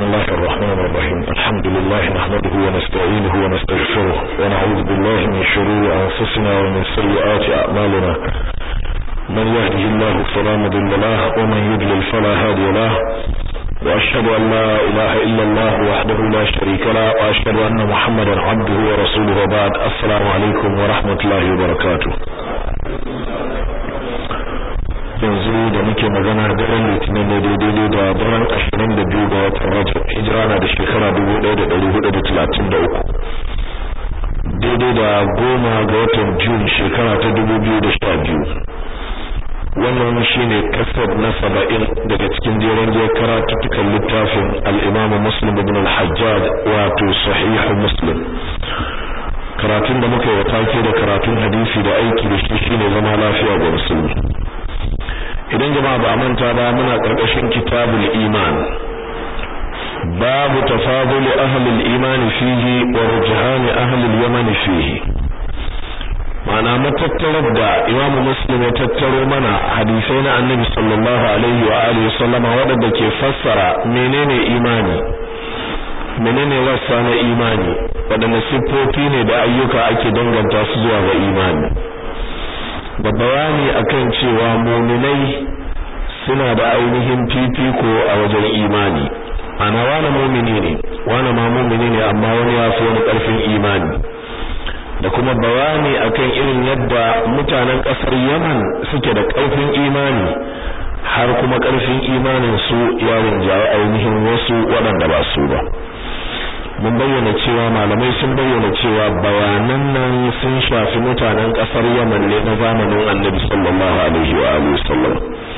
الله الرحمن الرحيم الحمد لله نحمده ونستعينه ونستغفره ونعوذ بالله من شرور أنفسنا ومن سيئات أعمالنا من يهده الله فلا مضل له ومن يضلل فلا هادي له وأشهد أن لا إله إلا الله وحده لا شريك له وأشهد أن محمدا عبده ورسوله وبعد السلام عليكم ورحمة الله وبركاته yanzu da muke magana daren litinin ne daidai da daren ashirin da biyu ga watan rajab hijira na da shekara dubu ɗaya da ɗari hudu da talatin da uku daidai da goma ga watan jun shekara ta dubu biyu da sha biyu wannan shine kasar na saba'in daga cikin jeren jiyar karatuttukan littafin al'imamu muslim ibn al-hajjaj wato sahihu muslim karatun da muka yi wa take da karatun hadisi da aiki da shi shine zama lafiya ga musulmi idan jama'a ba manta ba muna karkashin kitabul iman babu tafadul ahli al-iman fihi wa rujhan ahli al-yaman fihi ma'ana matattarar da imamu muslim ya tattaro mana hadisai na annabi sallallahu alaihi wa alihi sallama waɗanda ke fassara menene imani menene wasa na imani waɗanne siffofi ne da ayyuka ake danganta su zuwa ga imani da bayani akan cewa muminai suna da ainihin fifiko a wajen imani ana wani mumini ne wani ma mumini ne amma wani ya fi wani ƙarfin imani da kuma bayani akan irin yadda mutanen ƙasar Yaman suke da ƙarfin imani har kuma ƙarfin imanin su ya rinjaye ainihin wasu waɗanda ba su ba mun bayyana cewa malamai sun bayyana cewa bayanan nan sun shafi mutanen ƙasar Yaman ne na zamanin Annabi sallallahu alaihi wa alihi wasallam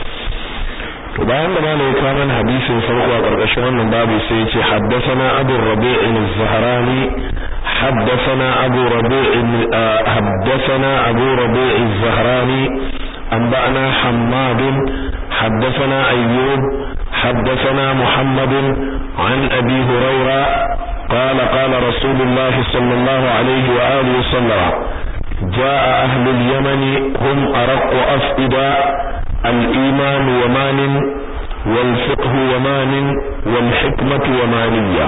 to bayan da malai ka mana hadisin farko a ƙarƙashin wannan babu sai ya ce haddathana Abu Rabi' al-Zahrani حدثنا أبو ربيع حدثنا أبو ربيع الزهراني أنبأنا حماد حدثنا أيوب حدثنا محمد عن أبي هريرة قال قال رسول الله صلى الله عليه وآله وسلم جاء أهل اليمن هم أرق أفئدة الإيمان ومان والفقه ومان والحكمة ومانية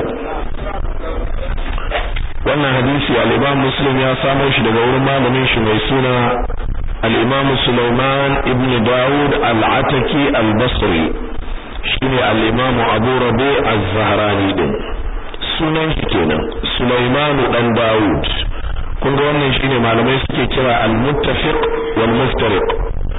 wannan hadisi al-Imam Muslim ya samo shi daga wurin malamin shi mai suna al-Imam Sulaiman ibn Dawud al-Ataki al-Basri shine al-Imam Abu Rabi az-Zahrani din sunan shi kenan Sulaiman dan Dawud kun ga wannan shine malamai suke kira al-muttafiq wal muftariq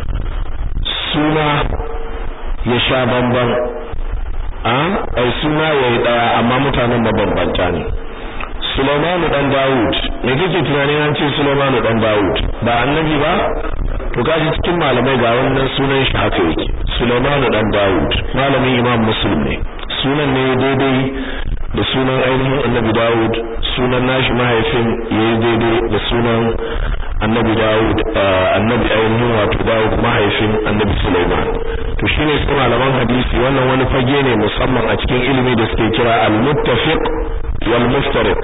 suna ya sha bamban a ai suna yayi daya amma mutanen mabambanta ne Sulaiman dan Dawud me kake tunanin an ce Sulaiman dan Dawud ba annabi ba to kaji cikin malamai ga wannan sunan shi haka yake Sulaiman dan Dawud malamin Imam Muslim ne sunan ne daidai da sunan ainihin Annabi Dawud sunan nashi mahaifin yayi daidai da sunan Annabi Dawud Annabi ainihin wato Dawud mahaifin Annabi Sulaiman to shine su malaman hadisi wannan wani fage ne musamman a cikin ilimi da suke kira al-muttafiq wal muftariq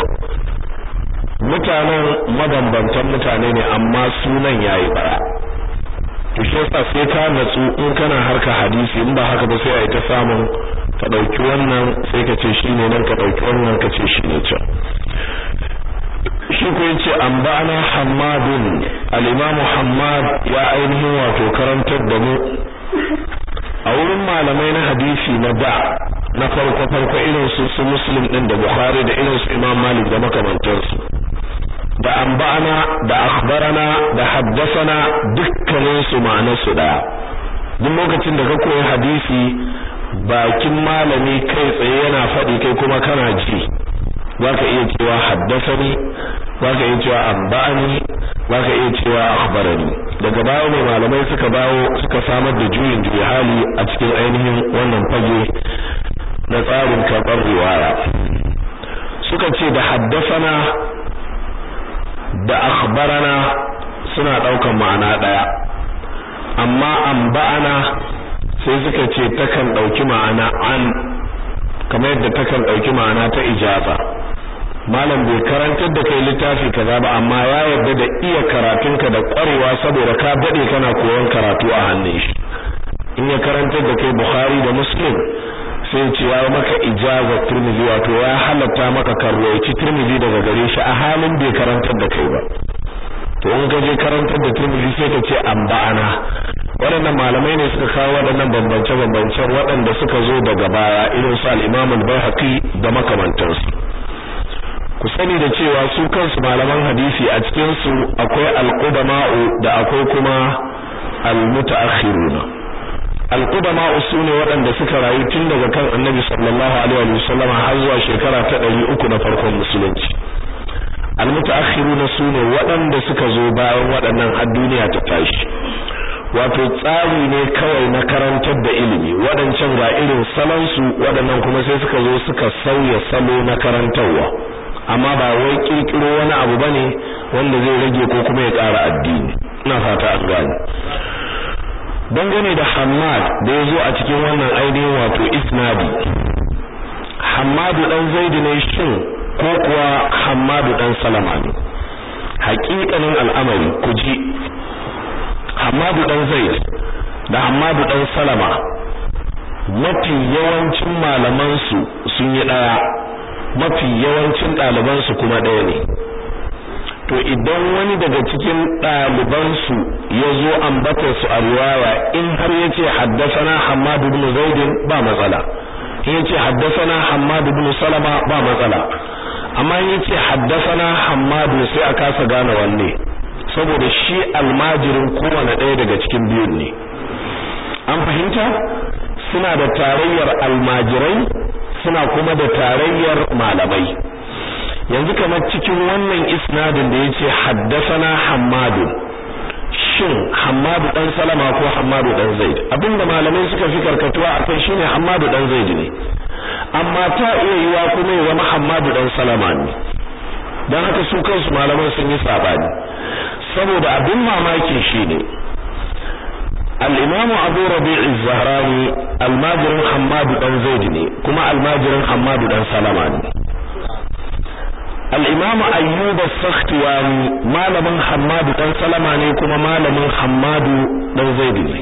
mutanen mabambantan mutane ne amma sunan yayi bara to shi yasa sai ka natsu in kana harka hadisi in ba haka ba sai ai ta samun ka dauki wannan sai ka ce shine nan ka dauki wannan ka ce shine can shi ko yace anba'ana hammadun al-imam hammad ya ainihin wato karantar da mu a wurin malamai na hadisi na da na farko farko irin su su muslim din da bukhari da irin su imam malik da makamantansu da anba'ana da akhbarana da haddathana dukkanin su ma'anar su daya duk lokacin da ka koyi hadisi bakin malami kai tsaye yana faɗi kai kuma kana ji zaka iya cewa haddathani zaka iya cewa anba'ani zaka iya cewa akhbarani daga baya ne malamai suka bawo suka samar da juyin juyi hali a cikin ainihin wannan fage na tsarin karɓar riwaya suka ce da haddasana da akhbarana suna ɗaukan ma'ana ɗaya amma anba'ana sai suka ce takan ɗauki ma'ana an kamar yadda takan ɗauki ma'ana ta ijaza malam bai karantar da kai littafi kaza ba amma ya yarda da iya karatunka da ƙwarewa saboda ka daɗe kana koyon karatu a hannun shi in ya karantar da kai Bukhari da Muslim sai ce ya maka ijaza Tirmidhi wato ya halatta maka karwaci Tirmidhi daga gare shi a halin bai karantar da kai ba to in ka je karantar da Tirmidhi sai ka ce an ba'ana waɗannan malamai ne suka kawo waɗannan bambance-bambancen waɗanda suka zo daga baya irin su al-Imam al-Baihaqi da makamantansu ku sani da cewa su kansu malaman hadisi a cikin su akwai al-qudama'u da akwai kuma al-mutaakhiruna al-qudama'u sune waɗanda suka rayu tun daga kan Annabi sallallahu alaihi wasallam har zuwa shekara ta 300 na farkon musulunci al-mutaakhiruna sune waɗanda suka zo bayan waɗannan har duniya ta tashi wato tsari ne kawai na karantar da ilimi waɗancan ga irin salonsu waɗannan kuma sai suka zo suka sauya salo na karantarwa amma ba wai kirkiro wani abu bane wanda zai rage ko kuma ya ƙara addini ina fata an gane dangane da Hammad da ya zo a cikin wannan ainihin wato isnadi Hammadu dan Zaid ne shin ko kuwa Hammadu dan Salama ne haƙiƙanin al'amari ku ji Hammadu dan Zaid da Hammadu dan Salama mafi yawancin malaman su sun yi daya mafi yawancin ɗaliban su kuma ɗaya ne to idan wani daga cikin ɗaliban su ya zo ambata su a riwaya in har yace haddathana Hammadu ibn Zaid ba matsala in yace haddathana Hammadu ibn Salama ba matsala amma in yace haddathana Hammadu sai a kasa gane wanne saboda shi almajirin kowane ɗaya daga cikin biyun ne an fahimta suna da tarayyar almajirai suna kuma da tarayyar malamai yanzu kamar cikin wannan isnadin da yace haddathana hammadu shin hammadu dan salama ko hammadu dan zaid abinda malamai suka fi karkatuwa akan shine hammadu dan zaid ne amma ta iya yiwa kuma ya zama hammadu dan salama ne dan haka su kansu malaman sun yi sabani saboda abin mamaki shine al-imam Abu Rabi' az-Zahrani almajirin Hammad dan Zaid ne kuma almajirin Hammad dan Salama ne al-imam Ayyub as-Sakhtiyani malamin Hammad dan Salama ne kuma malamin Hammad dan Zaid ne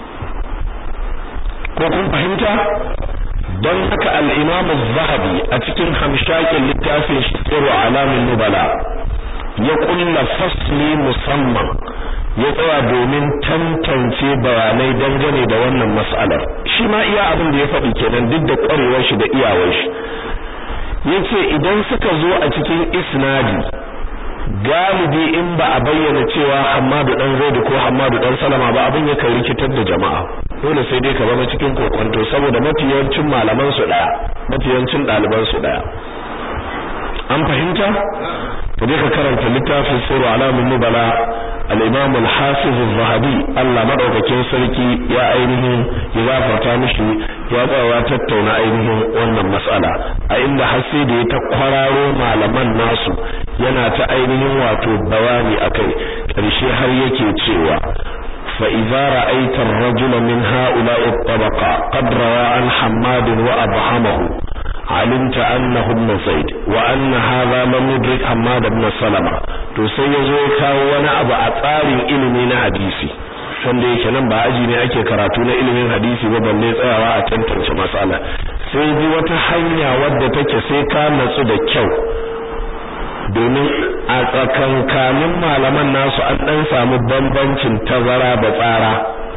ko kun fahimta don haka al-imam az-Zahabi a cikin hamshakin littafin shi Sirru Alamin Nubala ya kulla fasli musamman ya tsaya domin tantance bayanai dangane da wannan mas'alar shi ma iya abin da ya faɗi kenan duk da ƙwarewar shi da iyawar shi yace idan suka zo a cikin isnadi galibi in ba a bayyana cewa Hammadu dan Zaid ko Hammadu dan Salama ba abin ya kai rikitar da jama'a dole sai dai ka zama cikin kokonto saboda mafiyancin malaman su daya mafiyancin ɗaliban su daya an fahimta ka je ka karanta littafin sirru alamun nubala al-imam al-hafiz az-zahabi Allah madaukakin sarki ya ainihin ya gafarta mishi ya tsawa tattauna ainihin wannan mas'ala a inda har sai da ya ta kwararo malaman nasu yana ta ainihin wato bayani akai karshe har yake cewa fa idza ra'aita ar-rajula min ha'ula'i at-tabaqa qad rawa an hammad wa abhamahu علمت أنه ابن زيد وأن هذا لم يدرك حماد بن سلمة to sai ya zo kawo wani abu a tsarin ilimi na hadisi wanda yake nan ba aji ne ake karatu na ilimin hadisi ba balle tsayawa a tantance matsala sai bi wata hanya wadda take sai ka natsu da kyau domin a tsakankanin malaman nasu an dan samu bambancin tazara da tsara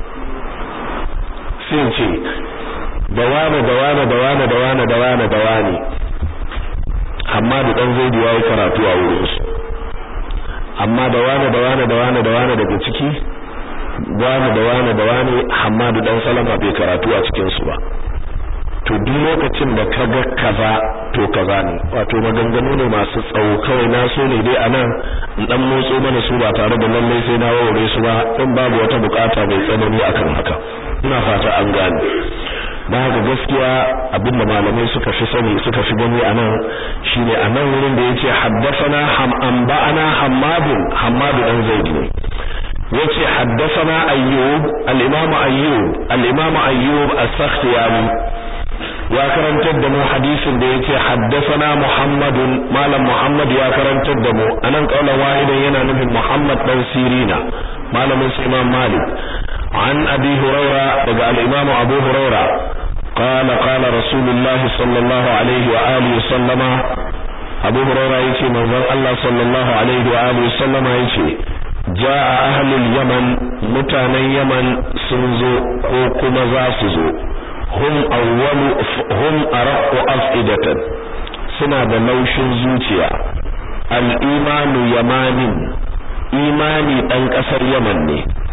sai ce da wane da wane da wane da wane da wane da wane amma da dan zaidu yayi karatu a wurin su amma da wane da wane da wane da wane daga ciki wane da wane da wane Hammadu dan Salama bai karatu a cikin su ba to duk lokacin da ka ga kaza to kaza ne wato maganganu ne masu tsawo kawai na so ne dai anan in dan motso mana su ba tare da lallai sai na wawure su ba in babu wata bukata mai tsanani akan haka ina fata an gane da haka gaskiya abinda malamai suka fi sani suka fi gani anan shine anan wurin da yace haddathana ham anba'ana hammadun hammadu dan zaid ne yace haddathana ayyub al-imam ayyub al-imam ayyub as-sakhtiyani ya karantar da mu hadisin da yace haddathana muhammadun malam muhammad ya karantar da mu anan kaulan wahidan yana nufin muhammad dan sirina malamin imam malik عن أبي هريرة دقى الإمام أبو هريرة قال قال رسول الله صلى الله عليه وآله وسلم أبو هريرة يتي منظر الله صلى الله عليه وآله وسلم يتي جاء أهل اليمن متانا يمن سنزو وكما زاسزو هم أول هم أرق أفئدة سنة لوش زوتيا الإيمان يمان إيماني أنكسر يمن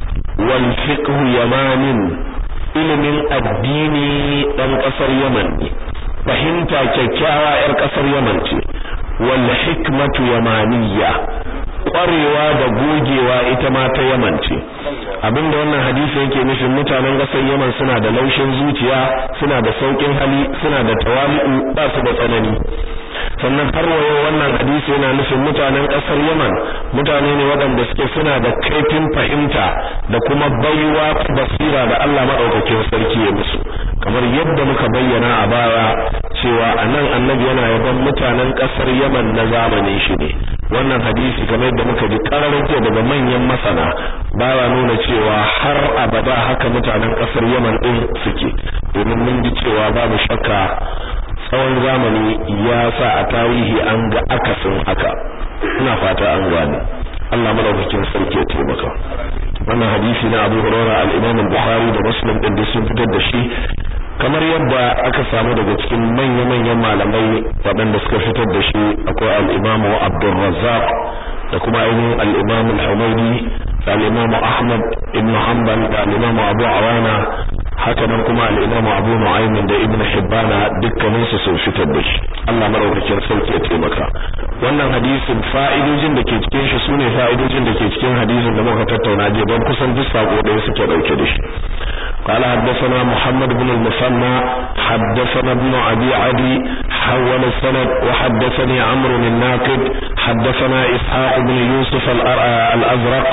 والفقه يمان ilimin addini ɗan ƙasar Yaman ne fahimta kyakkyawa 'yar ƙasar Yaman ce wal hikmatu yamaniyya ƙwarewa da gogewa ita ma ta Yaman ce abinda wannan hadisi yake nufin mutanen ƙasar Yaman suna da laushin zuciya suna da saukin hali suna da tawali'u ba su da tsanani sannan har wayo wannan hadisi yana nufin mutanen ƙasar Yaman mutane ne waɗanda suke suna da kaifin fahimta da kuma baiwa ta basira da Allah madaukakin sarki ya musu kamar yadda muka bayyana a baya cewa anan annabi yana yaban mutanen ƙasar Yaman na zamanin shi ne wannan hadisi kamar yadda muka ji kararin daga manyan masana baya nuna cewa har abada haka mutanen ƙasar Yaman din suke domin mun ji cewa babu shakka tsawon zamani ya sa a tarihi an ga akasin haka ina fata an gane Allah madaukakin sarki ya taimaka wannan hadisi na Abu Hurairah al-Imam al-Bukhari da Muslim din da sun fitar da shi kamar yadda aka samu daga cikin manya-manyan malamai waɗanda suka fitar da shi akwai al-Imam Abdul Razzaq da kuma ainihin al-Imam al-Humaydi da al-Imam Ahmad ibn Hanbal da al-Imam Abu Awana haka nan kuma al-Imam Abu Nu'aym da Ibn Hibban dukkanin su sun fitar da shi Allah madaukakin sarki ya taimaka wannan hadisin fa'idojin da ke cikin shi sune fa'idojin da ke cikin hadisin da muka tattauna je don kusan duk sako ɗaya suke dauke da shi قال حدثنا محمد بن المثنى حدثنا ابن أبي عدي حول السند وحدثني عمرو الناقد حدثنا إسحاق بن يوسف الأزرق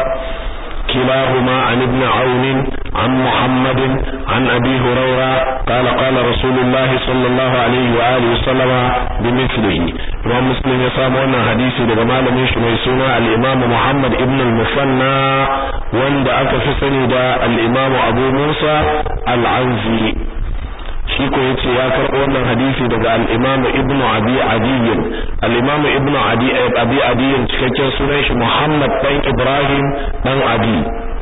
كلاهما عن ابن عون عن محمد عن أبي هريرة قال قال رسول الله صلى الله عليه وآله وسلم بمثله إمام مسلم يسام وانا حديثي daga malamin shi mai suna al-Imam Muhammad ibn al-Musanna wanda aka fi sani da al-Imam Abu Musa al-Anzi shi ko yace ya karɓo wannan hadisi daga al-Imam Ibn Abi Adiy al-Imam Ibn Adi Abi Adiy cikakken sunan shi Muhammad dan Ibrahim dan Adi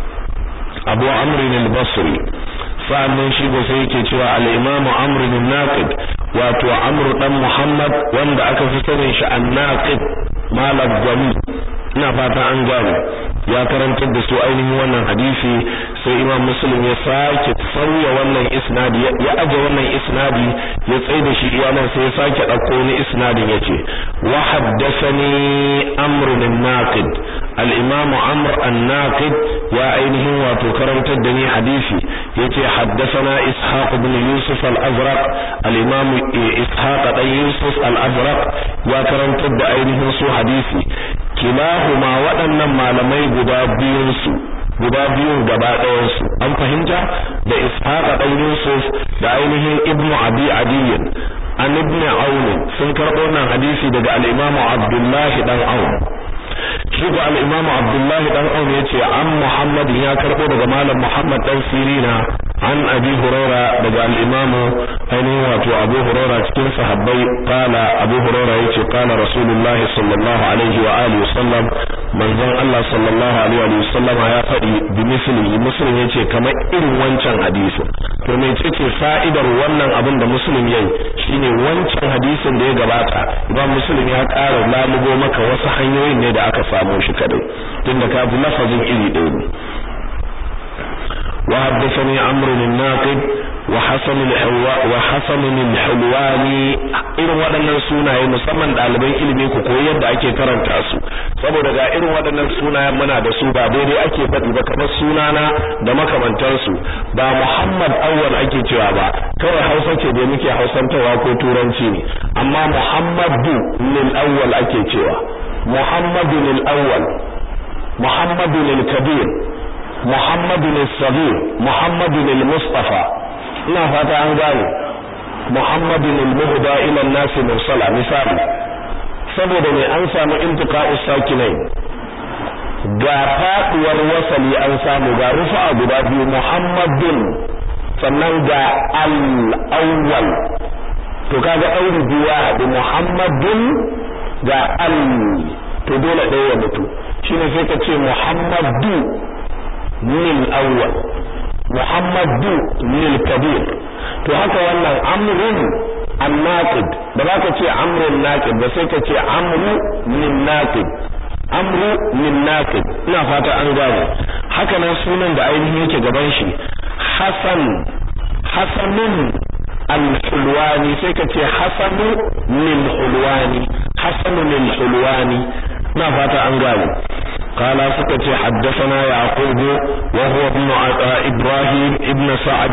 Abu Amr al-Basri sa'annan shi ko sai yake cewa al-Imam Amr al-Naqid wato Amr dan Muhammad wanda aka fi sanin shi an-Naqid malam gwani ina fata an gane ya karantar da su ainihin wannan hadisi sai imam muslim ya sake sauya wannan isnadi ya aje wannan isnadi ya tsaye da shi iyalan sai ya sake dauko ni isnadin yace wa haddathani amr bin naqid al-imam amr an-naqid ya ainihin wato karantar da ni hadisi yace haddathana ishaq bin yusuf al-azraq al-imam ishaq dan yusuf al-azraq ya karantar da ainihin su hadisi kilahuma waɗannan malamai guda biyun su guda biyun gaba ɗayan su an fahimta da ishaqa dan yusuf da ainihin ibnu abi adiyin an ibn aun sun karɓo nan hadisi daga al-imamu abdullahi dan aun shi ko al-imamu abdullahi dan aun yace an muhammad ya karɓo daga malam muhammad dan sirina an abi huraira daga al-imamu ainihin wato abu huraira cikin sahabbai qala abu huraira yace qala rasulullahi sallallahu alaihi wa alihi wasallam manzon Allah sallallahu alaihi wa sallam ya faɗi bi misli muslim yace kamar irin wancan hadisi to me ce fa'idar wannan abin da muslim yayi shine wancan hadisin da ya gabata imam muslim ya ƙara lalubo maka wasu hanyoyin ne da aka samu shi kadai tunda ka bi lafazin iri ɗaya ne وحدثني عمرو الناقد وحسن الحوا وحسن الحلواني irin waɗannan sunaye musamman ɗaliban ilimi ku koyi yadda ake karanta su saboda ga irin waɗannan sunayen muna da su ba daidai ake faɗi ba kamar sunana da makamantansu ba Muhammad awwal ake cewa ba kawai Hausa ce da muke Hausantawa ko Turanci ne amma Muhammadu lil awwal ake cewa Muhammadu lil awwal Muhammadu lil kabir Muhammadu al-Sabir Muhammadu al-Mustafa ina fata an gane Muhammadu al-Muhda ila an-nas mursala misali saboda ne an samu intiqa'us sakinai ga faduwar wasali an samu ga rufa'a guda biyu Muhammadun sannan ga al-awwal to kaga ɗauri biya da muhammadun ga al to dole ɗaya ya mutu shine sai ka ce muhammadu lil awwal muhammadu lil kabir to haka wannan amrun annaqid da ba ka ce amrun naqid ba sai ka ce amru min naqid amru min naqid ina fata an gane haka nan sunan da ainihin yake gaban shi hasan hasanun al-hulwani sai ka ce hasanu lil hulwani hasanu lil hulwani ina fata an gane قال سكت حدثنا يعقوب وهو ابن إبراهيم ابن سعد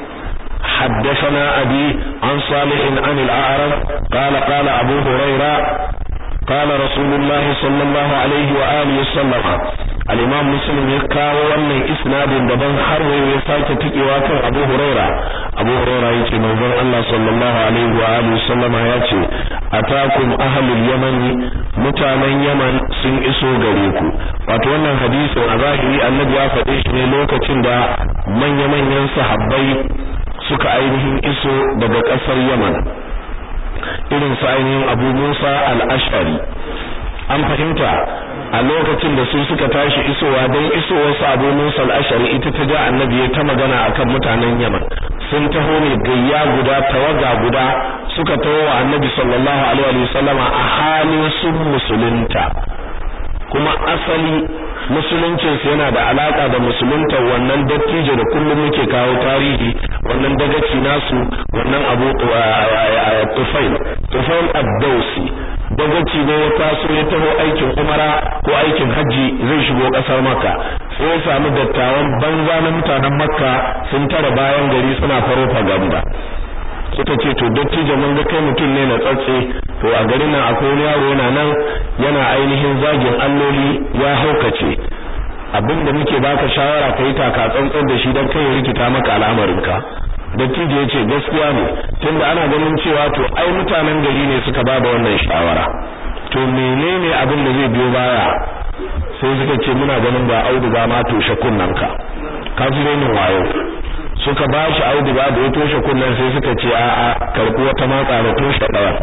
حدثنا أبي عن صالح عن الأعرج قال قال أبو هريرة قال رسول الله صلى الله عليه وآله وسلم الإمام مسلم يكاو wannan isnadin daban har wai ya sake tikewa kan Abu Huraira Abu Huraira yace manzon Allah sallallahu alaihi wa alihi wasallama yace atakum ahlul yaman mutanen Yaman sun iso gare ku wato wannan hadisin a zahiri Annabi ya faɗe shi ne lokacin da manya-manyan sahabbai suka ainihin iso daga ƙasar Yaman irin su ainihin Abu Musa al-Ash'ari an fahimta a lokacin da su suka tashi isowa don isowar su Abu Musa al-Ash'ari ita ta ja annabi ya ta magana akan mutanen Yaman sun taho ne gayya guda tawaga guda suka taho wa annabi sallallahu alaihi wasallama a halin sun musulunta kuma asali musuluncinsu yana da alaka da musulunta wannan dattijo da kullum muke kawo tarihi wannan dagaci nasu wannan abu tufail tufail ad-dausi dagaci ne ya taso ya taho aikin umara ko aikin haji zai shigo kasar makka sai ya samu dattawan banza na mutanen makka sun tara bayan gari suna faro faganda suka ce to dattijo mun ga kai mutum ne na tsatse to a garin nan akwai wani yaro yana nan yana ainihin zagin alloli ya haukace abinda muke baka shawara kai taka tsantsan da shi dan kai ya rikita maka al'amarinka dattijo ya ce gaskiya ne tunda ana ganin cewa to ai mutanen gari ne suka ba da wannan shawara to menene abin da zai biyo baya sai suka ce muna ganin ba auduga ma toshe kunnanka ka ji renin wayo suka ba shi auduga da ya toshe kunnan sai suka ce a a karɓi wata matsa da toshe ɗaya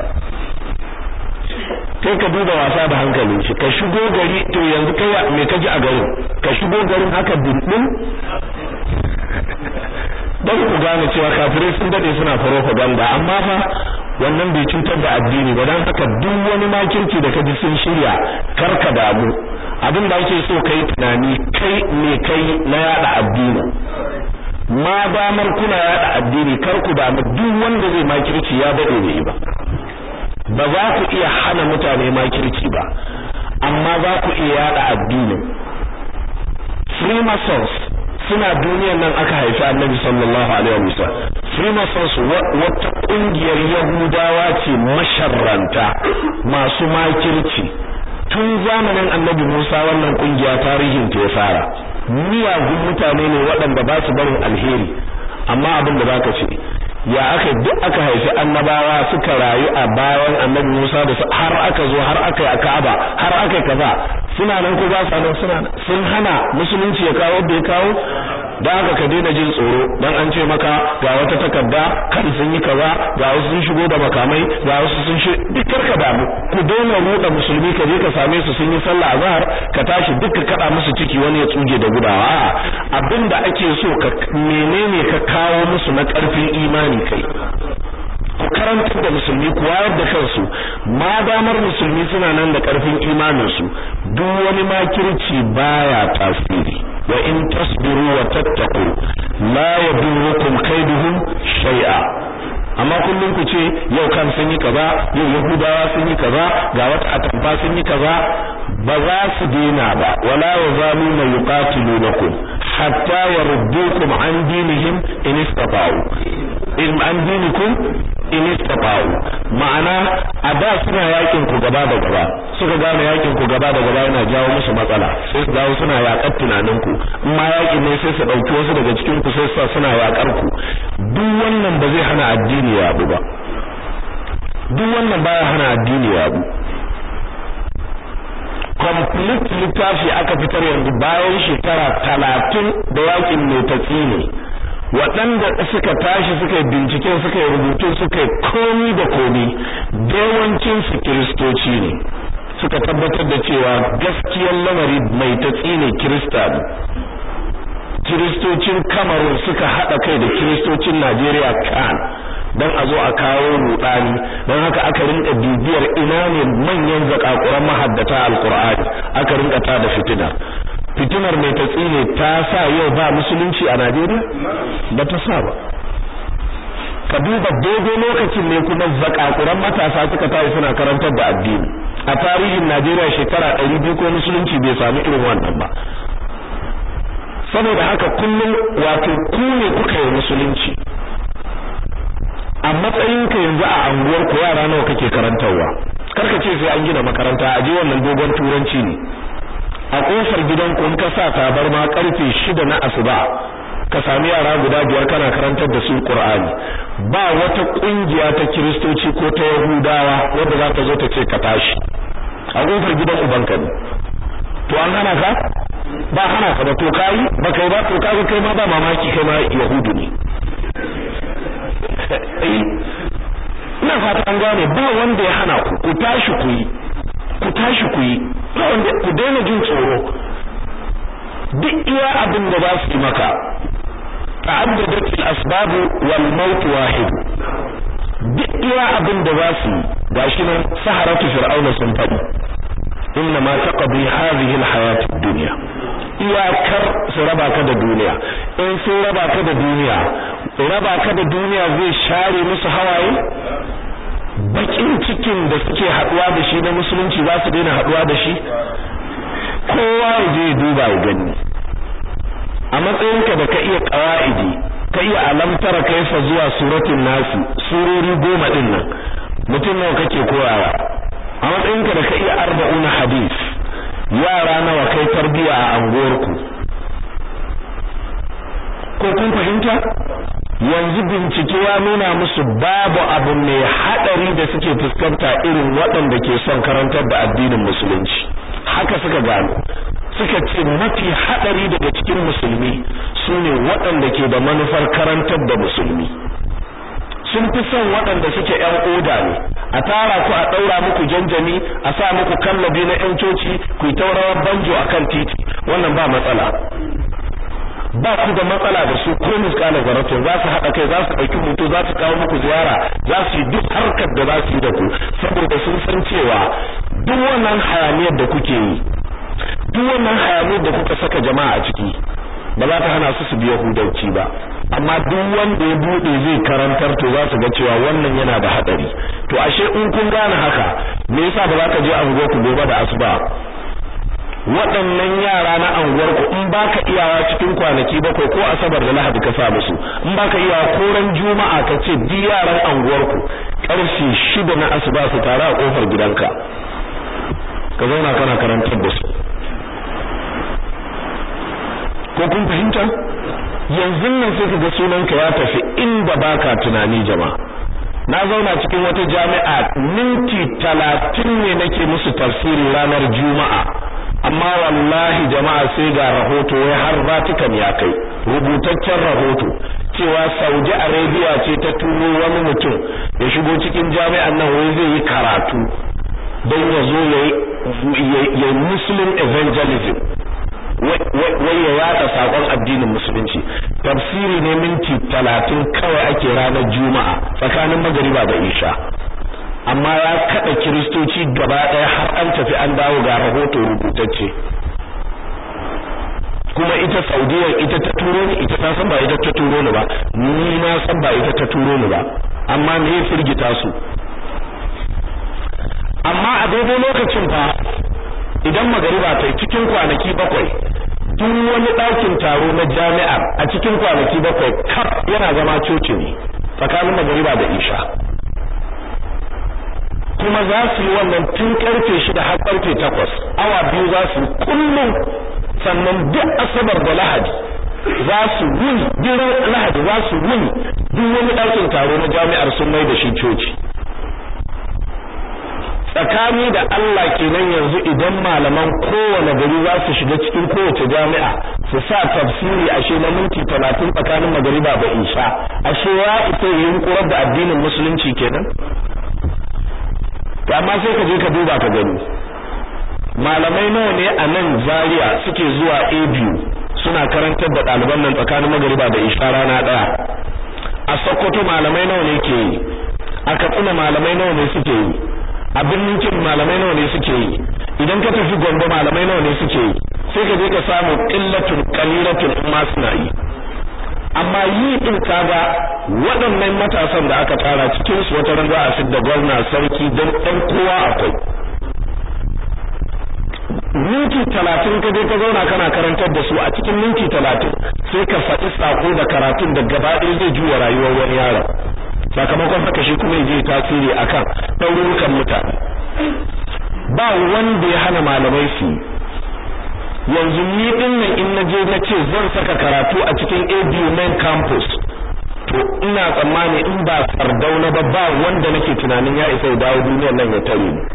kai ka duba wasa da hankalin shi ka shigo gari to yanzu kai me ka ji a garin ka shigo garin haka dindin don ku gane cewa kafirai sun dade suna propaganda amma fa wannan bai cutar da addini ba dan haka duk wani makirci da kaji sun shirya karka damu abin da ake so kai tunani kai me kai na yada addini ma damar kuna yada addini kar ku damu duk wanda zai makirci ya dade bai ba ba za ku iya hana mutane makirci ba amma za ku iya yada addinin freemasons suna duniyan nan aka haifi annabi sallallahu alaihi wasallam freemasons wata kungiyar yahudawa ce masharranta masu makirci tun zamanin annabi Musa wannan kungiya tarihin ta ya fara miyagun mutane ne waɗanda ba su barin alheri amma abin da zaka ce ya aka duk aka haifi annabawa suka rayu a bayan annabi Musa da har aka zo har aka yi a Ka'aba har aka yi kaza suna nan ko ba su nan suna sun hana musulunci ya kawo da ya kawo da haka ka daina jin tsoro dan an ce maka ga wata takarda kan sun yi kaza ga wasu sun shigo da makamai ga wasu sun shi duk karka damu ku daina ruɗa musulmi ka je ka same su sun yi sallah azhar ka tashi duk ka kada musu ciki wani ya tsuge da gudawa abinda ake so ka menene ka kawo musu na karfin imani kai ku karantar da musulmi ku wayar da kansu ma damar musulmi suna nan da karfin imanin su duk wani makirci baya tasiri wa in tasbiru wa tattaqu la yadurrukum kaiduhum shay'a amma kullum ku ce yau kan sun yi kaza yau yahudawa sun yi kaza ga wata atamfa sun yi kaza ba za su dena ba wala yazaluna yuqatilunakum hatta yaruddukum an dinihim in istata'u in an dinikum in istata'u ma'ana a da suna yakin ku gaba da gaba suka gane yakin ku gaba da gaba yana jawo musu matsala sai su dawo suna yakar tunanin ku in ma yakin ne sai su dauki wasu daga cikin ku sai su suna yakar ku duk wannan ba zai hana addini ya abu ba duk wannan baya hana addini ya abu complete littafi aka fitar yanzu bayan shekara talatin da yakin mai tatsi ne waɗanda suka tashi suka yi bincike suka yi rubutu suka yi komi da komi da yawancin su kiristoci ne suka tabbatar da cewa gaskiyar lamari mai tatsi ne kirista ne kiristocin kamarun suka haɗa kai da kiristocin najeriya kan don a zo a kawo rudani don haka aka rinka bibiyar ina ne manyan zakakuran mahaddata alkur'ani aka rinka ta da fitina fitinar mai tatsi ne ta sa yau ba musulunci a najeriya ba ta sa ba ka duba daidai lokacin ne kuma zakakuran matasa suka tayi suna karantar da addini a tarihin Najeriya shekara ɗari biyu ko musulunci bai sami irin wannan ba saboda haka kullum wato ku ne kuka yi musulunci a matsayinka yanzu a anguwar ku yara nawa kake karantarwa karka ce sai an gina makaranta a je wannan dogon turanci ne a kofar gidan ku in ka sa tabarma karfe shida na asuba ka sami yara guda biyar kana karantar da su Qur'ani ba wata kungiya ta kiristoci ko ta yahudawa wanda za ta zo ta ce ka tashi a kofar gidan ubanka ne to an hana ka ba hana ka ba to kai ba kai ba to kai kai ma ba mamaki kai ma yahudu ne ina fata an gane ba wanda ya hana ku ku tashi ku yi ku tashi ku yi ba wanda ku daina jin tsoro duk iya abin da za su yi maka ta'addadat al-asbab wal maut wahid duk iya abin da za su gashi nan saharatu fir'auna sun fadi inna ma taqdi hadhihi al-hayat ad-dunya iyakar su raba ka da duniya in sun raba ka da duniya raba ka da duniya zai share musu hawaye bakin cikin da suke haduwa da shi na musulunci za su daina haduwa da shi kowa ya je duba ya gani a matsayinka da ka iya qawaidi ka iya alamtara kaifa zuwa suratul nasi surori goma din nan mutum nawa kake koyawa a matsayinka da ka iya arba'un hadis yara nawa kai tarbiya a anguwarku ko kun fahimta yanzu bincike ya nuna musu babu abu mai hadari da suke fuskanta irin waɗanda ke son karantar da addinin musulunci haka suka gano suka ce mafi hadari daga cikin musulmi sune waɗanda ke da manufar karantar da musulmi sun fi son waɗanda suke ƴan oda ne a tara ku a ɗaura muku janjani a sa muku kallabi na ƴan coci ku yi taurawar banjo akan titi wannan ba matsala ba ku da matsala da su ko miskalar zarato za su haɗa kai za su ɗauki hoto za su kawo muku ziyara za su yi duk harkar da za su yi da ku saboda sun san cewa duk wannan hayaniyar da kuke yi duk wannan hayaniyar da kuka saka jama'a a ciki ba za ta hana su su biya hudanci ba amma duk wanda ya bude zai karantar to za su ga cewa wannan yana da hadari to ashe in kun gane haka me yasa ba za ka je anguwar ku gobe da asuba waɗannan yara na anguwar ku in baka iyawa cikin kwanaki bakwai ko asabar da lahadi ka sa musu in baka iyawa ko ran juma'a ka ce duk yaran anguwar ku karfe shida na asuba su tare a kofar gidanka ka zauna kana karantar da su ko kun fahimta yanzu nan sai kaga sunanka ya tafi inda baka tunani jama'a na zauna cikin wata jami'a minti talatin ne nake musu tafsiri ranar juma'a amma wallahi jama'a sai ga rahoto wai har Vatican ya kai rubutaccen rahoto cewa Saudi Arabia ce ta turo wani mutum ya shigo cikin jami'an nan wai zai yi karatu don ya zo ya yi Muslim evangelism wai ya yada sakon addinin musulunci tafsiri ne minti talatin kawai ake ranar juma'a tsakanin magariba da isha amma ya kada kiristoci gaba ɗaya har an tafi an dawo ga rahoto rubutacce kuma ita saudiya ita ta turo ni ita ta san ba ita ta turo ni ba ni na san ba ita ta turo ni ba amma me ya firgita su amma a daidai lokacin fa idan magariba ta cikin kwanaki bakwai duk wani ɗakin taro na jami'ar a cikin kwanaki bakwai kaf yana zama coci ne tsakanin magariba da isha kuma za su yi wannan tun karfe shida har karfe takwas awa biyu za su kullum sannan duk asabar da lahadi za su wuni duk lahadi za su wuni duk wani ɗakin taro na jami'ar sun mai da shi coci tsakani da Allah kenan yanzu idan malaman kowane gari za su shiga cikin kowace jami'a su sa tafsiri ashe na minti talatin tsakanin magariba da isha ashe ya isa yin kurar da addinin musulunci kenan to amma sai ka je ka duba ka gani malamai nawa ne a nan Zaria suke zuwa ABU suna karantar da ɗaliban nan tsakanin magariba da isha rana ɗaya a Sokoto malamai nawa ne ke yi a Katsina malamai nawa ne suke yi a birnin Kin malamai nawa ne suke yi idan ka tafi Gombe malamai nawa ne suke yi sai ka je ka samu qillatun qalilatun amma suna yi amma yi din kaga waɗannan matasan da aka tara cikin su wata ran za a fidda gwamna sarki don ɗan kowa akwai minti talatin ka je ka zauna kana karantar da su a cikin minti talatin sai ka faɗi sako da karatun da gaba ɗaya zai juya rayuwar wani yaron sakamakon haka shi kuma zai tasiri akan ɗaurukan mutane ba wanda ya hana malamai su yanzu ni din nan in na je na ce zan saka karatu a cikin ABU main campus to ina tsammani in ba sardauna ba ba wanda nake tunanin ya isa ya dawo duniyar nan ya tare ni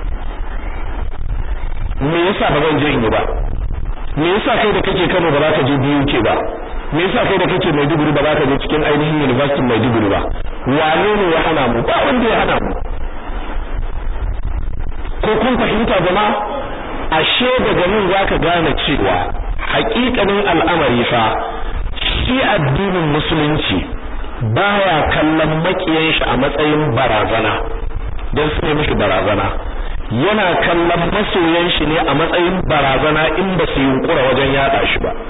me yasa ba zan je in yi ba me yasa kai da kake Kano ba za ka je BUK ba me yasa kai da kake Maiduguri ba za ka je cikin ainihin University Maiduguri ba wane ne ya hana mu ba wanda ya hana mu ko kun fahimta jama'a ashe daga nan zaka gane cewa haƙiƙanin al'amari fa shi addinin musulunci baya kallon makiyan shi a matsayin barazana don su ne mishi barazana yana kallon masoyan shi ne a matsayin barazana in ba su yunkura wajen yada shi ba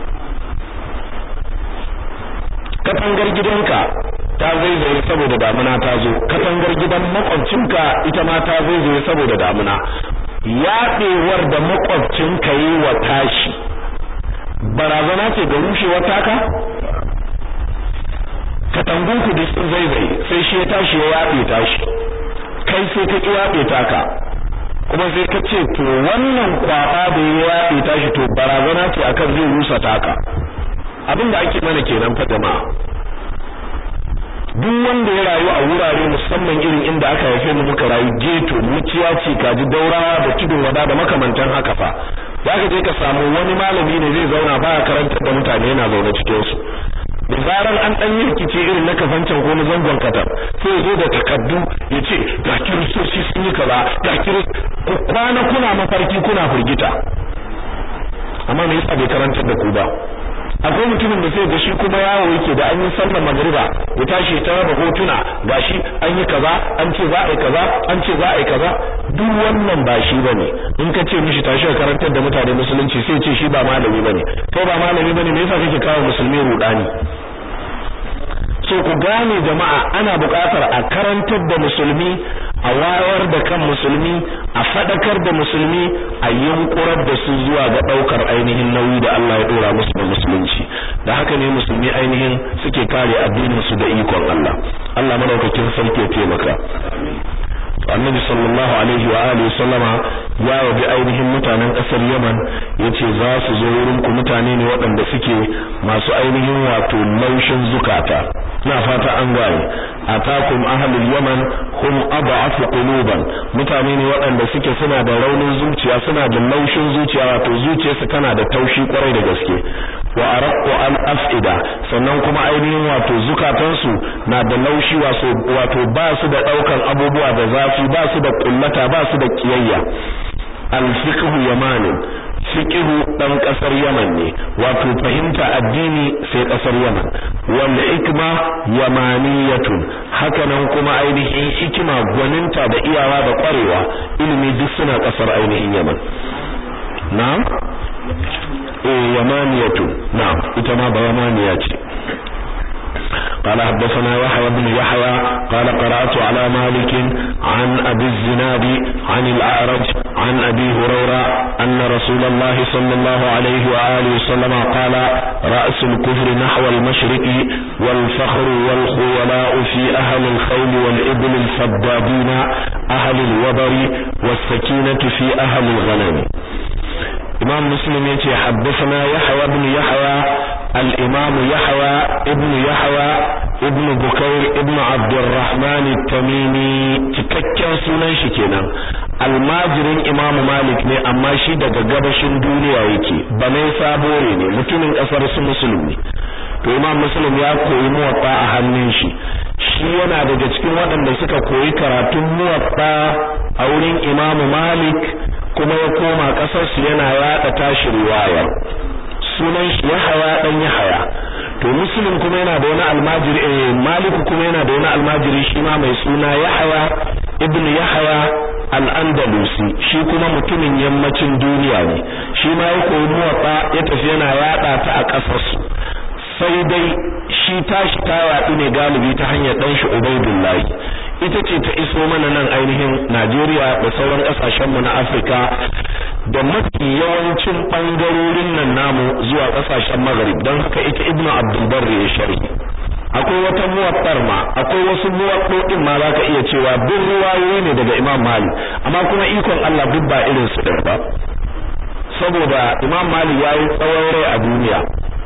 katangar gidanka ta zaizaye saboda damuna ta zo katangar gidan makwabcinka ita ma ta zaizaye saboda damuna yaɗewar da makwabcinka yi wa tashi barazana ce ga rushewar taka katangunku da sun zaizaye sai shi ya tashi ya yaɗe tashi kai sai ka ƙi yaɗe taka kuma sai ka ce to wannan kwaɓa da ya yaɗe tashi to barazana ce akan zai rusa taka abin da ake mana kenan fa jama'a duk wanda ya rayu a wurare musamman irin inda aka haife mu muka rayu geto muciya ce kaji daurawa da tudun wada da makamantan haka fa zaka je ka samu wani malami ne zai zauna baya karantar da mutane yana zaune cikin su da zaran an dan yi rikici irin na kafancan ko na zangon katar sai ya zo da takaddu ya ce ga kiristoci sun yi kaza ga kiris ku kwana kuna mafarki kuna firgita amma me yasa bai karantar da ku ba akwai mutumin da sai ga shi kuma yawo yake da an yi sallar magriba ya tashi ta raba hotuna gashi an yi kaza an ce za a yi kaza an ce za a yi kaza duk wannan ba shi bane in ka ce mishi tashi ka karantar da mutane musulunci sai ce shi ba malami bane kai ba malami bane me yasa kake kawo musulmi rudani so ku gane jama'a ana buƙatar a karantar da musulmi a wayar da kan musulmi a fadakar da musulmi a yunkurar da su zuwa ga daukar ainihin nauyi da Allah ya dora musu da musulunci da haka ne musulmi ainihin suke kare addinin su da ikon Allah Allah madaukakin sarki ya taimaka annabi sallallahu alaihi wa alihi sallama ya wabi ainihin mutanen kasar Yaman yace za su zo wurin ku mutane ne waɗanda suke masu ainihin wato laushin zukata na fata an gane atakum ahlul yaman hum ad'afu quluban mutane ne waɗanda suke suna da raunin zuciya suna da laushin zuciya wato zuciyarsu tana da taushi kwarai da gaske wa araqqu al afida sannan kuma ainihin wato zukatansu na da laushi wato ba su da daukan abubuwa da zafi ba su da kullata ba su da kiyayya al fiqhu yamanin fiqhu dan kasar Yaman ne wato fahimta addini sai kasar Yaman wal hikma yamaniyatun hakanan kuma ainihin hikima gwaninta da iyawa da kwarewa ilimi duk suna kasar ainihin Yaman na'am eh yamaniyatun na'am ita ma ba yamaniya ce قال حدثنا يحيى بن يحيى قال قرأت على مالك عن أبي الزناد عن الأعرج عن أبي هريرة أن رسول الله صلى الله عليه وآله وسلم قال رأس الكفر نحو المشرق والفخر والخولاء في أهل الخيل والإبل الفضادين أهل الوبر والسكينة في أهل الغنم إمام مسلم يتي حدثنا يحيى بن يحيى الإمام يحيى ابن يحيى ابن بكير ابن عبد الرحمن التميمي cikakken sunan shi kenan almajirin Imam Malik ne amma shi daga gabashin duniya yake banai sabore ne mutumin kasar su musulmi to Imam Muslim ya koyi muwatta a hannun shi shi yana daga cikin waɗanda suka koyi karatun muwatta a wurin Imam Malik kuma ya koma kasar su yana yada tashi riwayar sunan shi Yahaya dan Yahaya to Muslim kuma yana da wani almajiri eh Malik kuma yana da wani almajiri shi ma mai suna Yahaya ibn Yahaya al-Andalusi shi kuma mutumin yammacin duniya ne shi ma ya koyi muwatta ya tafi yana yada ta a kasar su sai dai shi tashi ta yaɗu ne galibi ta hanyar ɗan shi Ubaidullahi ita ce ta iso mana nan ainihin Najeriya da sauran ƙasashen mu na Afirka da mafi yawancin ɓangarorin nan namu zuwa ƙasashen Maghrib don haka ita Ibn Abdul Barri ya sharhi akwai wata muwattar ma akwai wasu muwaddodin ma zaka iya cewa duk ruwayoyi ne daga Imam Malik amma kuma ikon Allah duk ba irin su da ba saboda Imam Malik yayi tsawon rai a duniya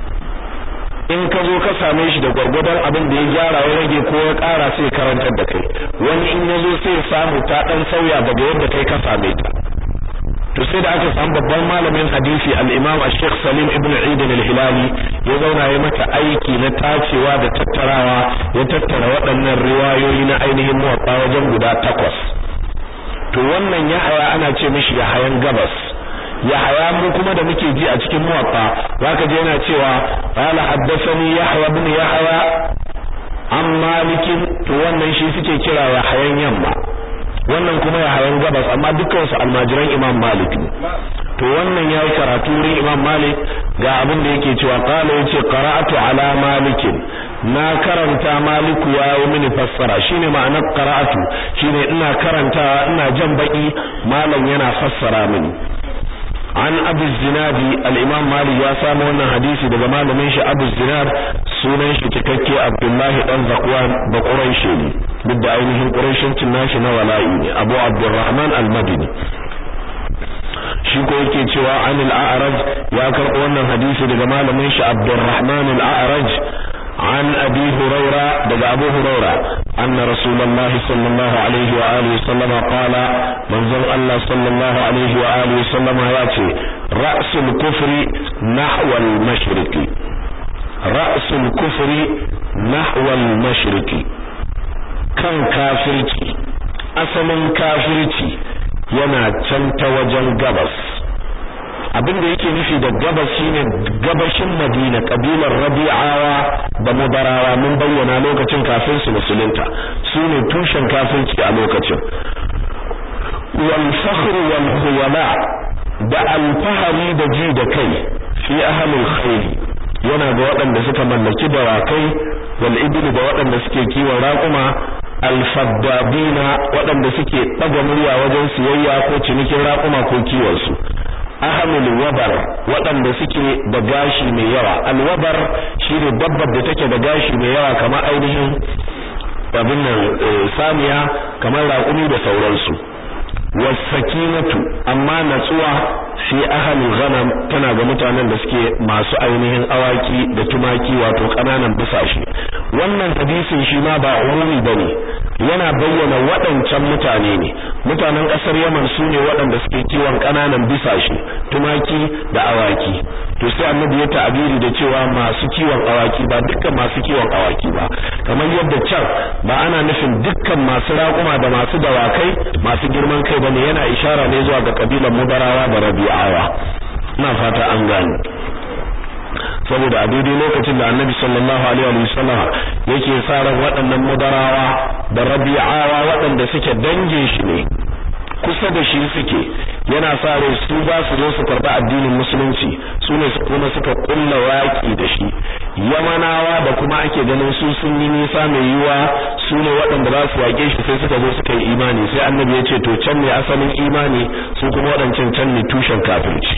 in ka zo ka same shi da gwargwadon abin da ya gyara ya rage ko ya ƙara sai karantar da kai wani in ya zo sai samu ta ɗan sauya daga yadda kai ka same ta to sai da aka samu babban malamin hadisi al-Imam Sheikh Salim ibn Eid al-Hilali ya zauna ya mata aiki na tacewa da tattarawa ya tattara waɗannan riwayoyi na ainihin muwatta wajen guda takwas to wannan Yahaya ana ce mishi Yahayan Gabas Yahaya mu kuma da muke ji a cikin muwatta zaka je yana cewa qala haddathani Yahya ibn Yahya an Malik to wannan shi suke kira Yahayan yamma wannan kuma Yahayan gabas amma dukkan su almajiran Imam Malik ne to wannan yayi karatu wurin Imam Malik ga abin da yake cewa qala yace qara'atu ala Malik na karanta Maliku ya yi mini fassara shine ma'anar qara'atu shine ina karantawa ina jan baki malam yana fassara mini an abu zinadi al-imam malik ya samu wannan hadisi daga malamin shi abu zinad sunan shi cikakke abdullahi dan zakwan da quraishi ne duk da ainihin quraishincin nashi na wala'i ne abu abdurrahman al-madini shi ko yake cewa an al-a'raj ya karɓo wannan hadisi daga malamin shi abdurrahman al-a'raj عن أبي هريرة دقى أبو هريرة أن رسول الله صلى الله عليه وآله وسلم قال منظر الله صلى الله عليه وآله وسلم ياتي رأس الكفر نحو المشرق رأس الكفر نحو المشرق كان كافرتي أصل كافرتي yana can ta wajen gabas abin da yake nufi da gabas shine gabashin Madina kabilar Rabi'awa da Mudarawa mun bayyana lokacin kafin su musulunta sune tushen kafirci a lokacin wal fakhr wal khuyala da alfahari da ji da kai fi ahlul khair yana ga waɗanda suka mallaki dawakai wal ibli da waɗanda suke kiwon raƙuma alfaddabina waɗanda suke ɗaga murya wajen siyayya ko cinikin raƙuma ko kiwon su ahamul wabar waɗanda suke da gashi mai yawa alwabar shine dabbar da take da gashi mai yawa kamar ainihin abin nan samiya kamar raƙumi da sauransu wasakinatu amma natsuwa fi ahalul ghanam tana ga mutanen da suke masu ainihin awaki da tumaki wato kananan bisashe wannan hadisin shi ma ba umumi bane yana bayyana waɗancan mutane ne mutanen ƙasar Yaman su ne waɗanda suke kiwon kananan bisashe tumaki da awaki to sai annabi ya ta'abiri da cewa masu kiwon awaki ba dukkan masu kiwon awaki ba kamar yadda can ba ana nufin dukkan masu raƙuma da masu dawakai masu girman kai bane yana ishara ne zuwa ga kabilan mudarawa da rabi'awa ina fata an gane saboda a daidai lokacin da annabi sallallahu alaihi wa sallam yake sa ran waɗannan mudarawa da rabi'awa waɗanda suke dangin shi ne kusa da shi suke yana sa rai su za su zo su karɓi addinin musulunci su ne kuma suka kulla waƙi da shi yamanawa da kuma ake ganin su sun yi nisa mai yiwa su ne waɗanda za su waƙe shi sai suka zo suka yi imani sai annabi ya ce to can ne asalin imani su kuma waɗancan can ne tushen kafirci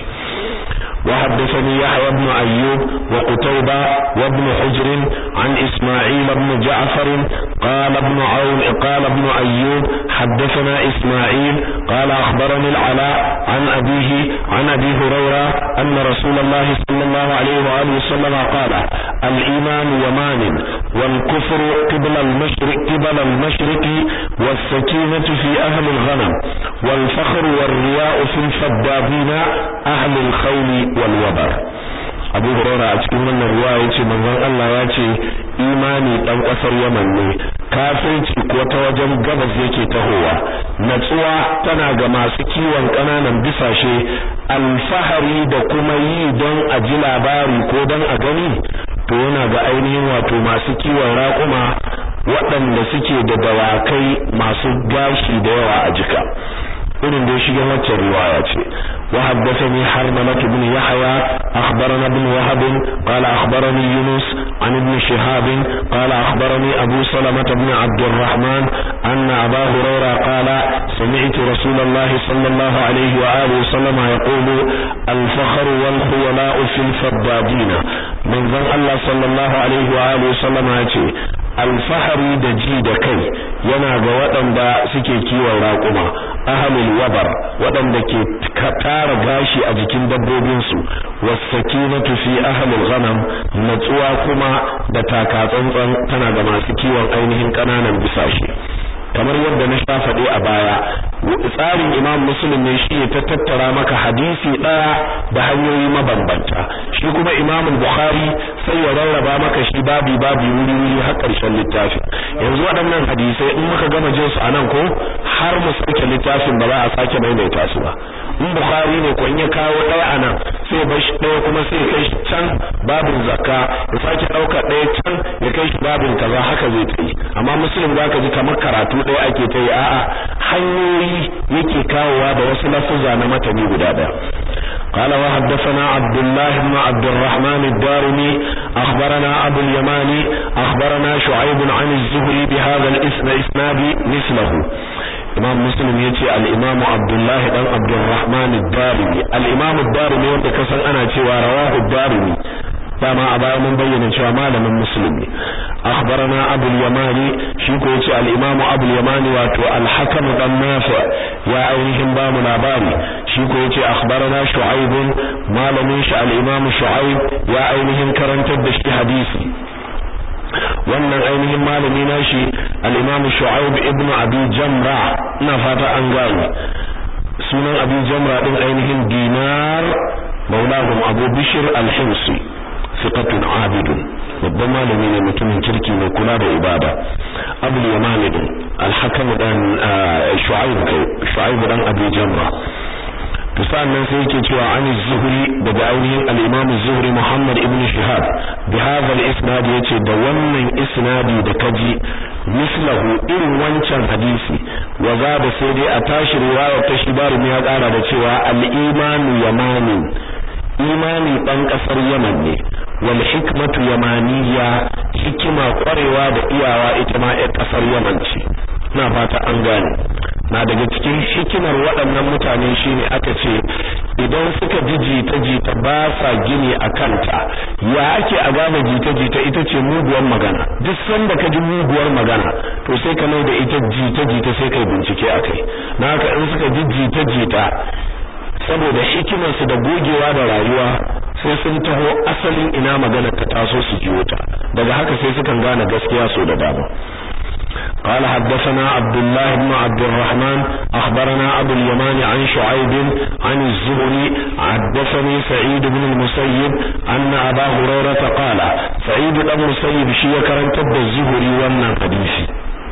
وحدثني يحيى بن أيوب وقتيبة وابن حجر عن إسماعيل بن جعفر قال ابن عون قال ابن أيوب حدثنا إسماعيل قال أخبرني العلاء عن أبيه عن أبي هريرة أن رسول الله صلى الله عليه وآله وسلم قال الإيمان يمان والكفر قبل المشرق قبل المشرق والسكينة في أهل الغنم wal fakhr wal riya'u fil faddabina ahli al khayl wal wabar Abu Hurairah a cikin wannan ruwa yace manzon Allah ya ce imani dan kasar Yaman ne kafirci ko ta wajen gabas yake tahowa natsuwa tana ga masu kiwon kananan bisashe alfahari da kuma yi don a ji labari ko don a gani to yana ga ainihin wato masu kiwon raƙuma waɗanda suke da dawakai masu gashi da yawa a jika irin da shigen waccan riwaya ce wa haddathani harmalah ibn yahya akhbarana ibn wahab qala akhbarani yunus an ibn shihab qala akhbarani abu salamah ibn abd الرحمن anna aba hurayra qala sami'tu rasulullah sallallahu alayhi wa alihi wasallam yaqulu al-fakhr wal khuyala fil faddadin manzon Allah sallallahu alaihi wa alihi wasallam yace alfahari da ji da kai yana ga waɗanda suke kiwon raƙuma ahalul wabar waɗanda ke tara gashi a jikin dabbobinsu wasakinatu fi ahalul ghanam natsuwa kuma da takatsantsan tana ga masu kiwon ainihin ƙananan bisashe kamar yadda na sha faɗe a baya tsarin imam muslim ne shi ta tattara maka hadisi ɗaya da hanyoyi mabambanta shi kuma imam bukhari sai ya rarraba maka shi babi babi wuri wuri har ƙarshen littafin yanzu waɗannan hadisai in muka gama jin su anan ko har mu sake littafin ba za a sake maimaita su ba in bukhari ne ko in ya kawo ɗaya anan sai bar shi ɗaya kuma sai ya kai shi can babin zakka ya sake ɗauka ɗaya can ya kai shi babin kaza haka zai ta yi amma muslim zaka ji kamar karatu ɗaya ake ta yi a'a hanyoyi yake kawowa da wasu lafuzza na matani guda ɗaya قال وحدثنا عبد الله بن عبد الرحمن الدارمي أخبرنا أبو اليماني أخبرنا شعيب عن الزهري بهذا الاسم إسناد مثله imam muslim ya ce al'imamu abdullahi dan abdurrahman darimi al'imamu darimi wanda kasan ana cewa rawahu darimi dama a baya mun bayyana cewa malamin muslim ne akhbarana abul yamani shi ko yace al-imamu abul yamani wato al-hakam dan nafi ya ainihin ba mu labari shi ko yace akhbarana shu'aib malamin shi al-imamu shu'aib ya ainihin karantar da shi hadisi wannan ainihin malami nashi al-Imam Shu'aib ibn Abi Jamra ina fata an gane sunan Abi Jamra din ainihin Dinar maulahum Abu Bishr al-Himsi thiqatun abidun babban malami ne mutumin kirki mai kula da ibada Abu Yaman din al-Hakam dan Shu'aib kai Shu'aib dan Abi Jamra to sannan sai yake cewa an zuhri daga ainihin al-imam zuhri Muhammad ibn Shihab bi hadha al-isnad yace da wannan isnadi da kaji mislahu irin wancan hadisi wa da sai dai a tashi riwaya ta shibaru ya kara da cewa al-imanu yamani imani dan kasar Yaman ne wal hikmatu yamaniya hikima kwarewa da iyawa ita ma ƴar kasar Yaman ce ina fata an gane na daga cikin hikimar waɗannan mutane shine aka ce idan suka ji jita-jita ba sa gini a kanta ya ake a gane jita-jita ita ce muguwar magana duk sanda ka ji muguwar magana to sai ka mai da ita jita-jita sai kai bincike a kai na haka in suka ji jita-jita saboda hikimarsu da gogewa da rayuwa sai sun taho asalin ina magana ta taso su jiyo ta daga haka sai sukan gane gaskiya so da dama قال حدثنا عبد الله بن عبد الرحمن أخبرنا أبو اليمان عن شعيب عن الزهري حدثني سعيد بن المسيب أن أبا هريرة قال سعيد بن المسيب شيء كرنت الزهري وانا حديثي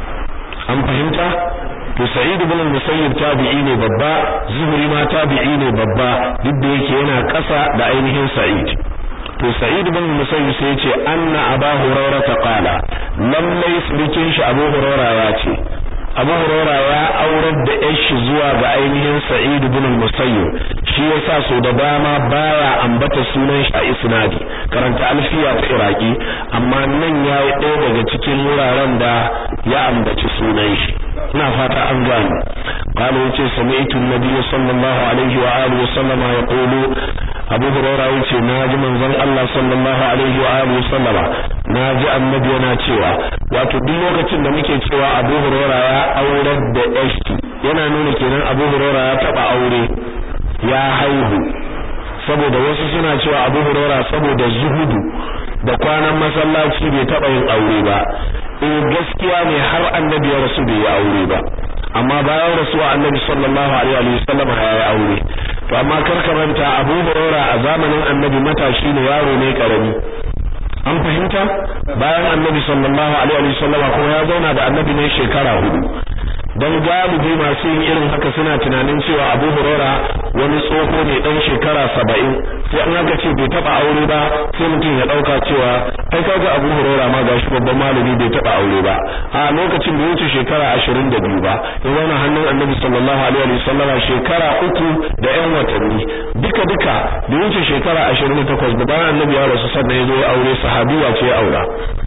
أم فهمت؟ to Sa'id ibn al-Musayyib tabi'i ne babba Zuhri ma tabi'i ne babba duk da yake yana ƙasa da ainihin Sa'id to Sa'id ibn Musayyib sai yace anna Abu Hurairah qala lallai surikin shi Abu Hurairah ya ce Abu Hurairah ya aurar da yar shi zuwa ga ainihin Sa'id ibn Musayyib shi yasa so da dama baya ambata sunan shi a isnadi karanta alfiya ta Iraki amma nan yayi ɗaya daga cikin wuraren da ya ambaci sunan shi ina fata an gane قال yace sami'tu an-nabiy sallallahu alaihi wa alihi wa sallama yaqulu Abu Hurairah yace naji manzon Allah sallallahu alaihi wa alihi wa sallama naji annabi yana cewa wato duk lokacin da muke cewa Abu Hurairah ya aurar da Eshti yana nuna kenan Abu Hurairah ya taba aure ya haihu saboda wasu suna cewa Abu Hurairah saboda zuhudu da kwanan masallaci bai taba yin aure ba eh gaskiya ne har annabi ya rasu bai yi aure ba amma bayan rasuwa annabi sallallahu alaihi wa sallam ya yi aure to amma kar ka manta Abu Hurairah a zamanin annabi matashi ne yaro ne karami an fahimta bayan annabi sallallahu alaihi wa sallam kuma ya zauna da annabi ne shekara hudu don galibi masu yin irin haka suna tunanin cewa abu hurora wani tsoho ne dan shekara saba'in sai an haka ce bai taba aure ba sai mutum ya dauka cewa ai kaga abu hurora ma gashi babban malami bai taba aure ba a lokacin bai wuce shekara ashirin da biyu ba ya zauna hannun annabi sallallahu alaihi wa sallam shekara uku da yan watanni duka duka bai wuce shekara ashirin da takwas ba bayan annabi ya rasu sannan ya zo ya aure sahabiya ce ya aura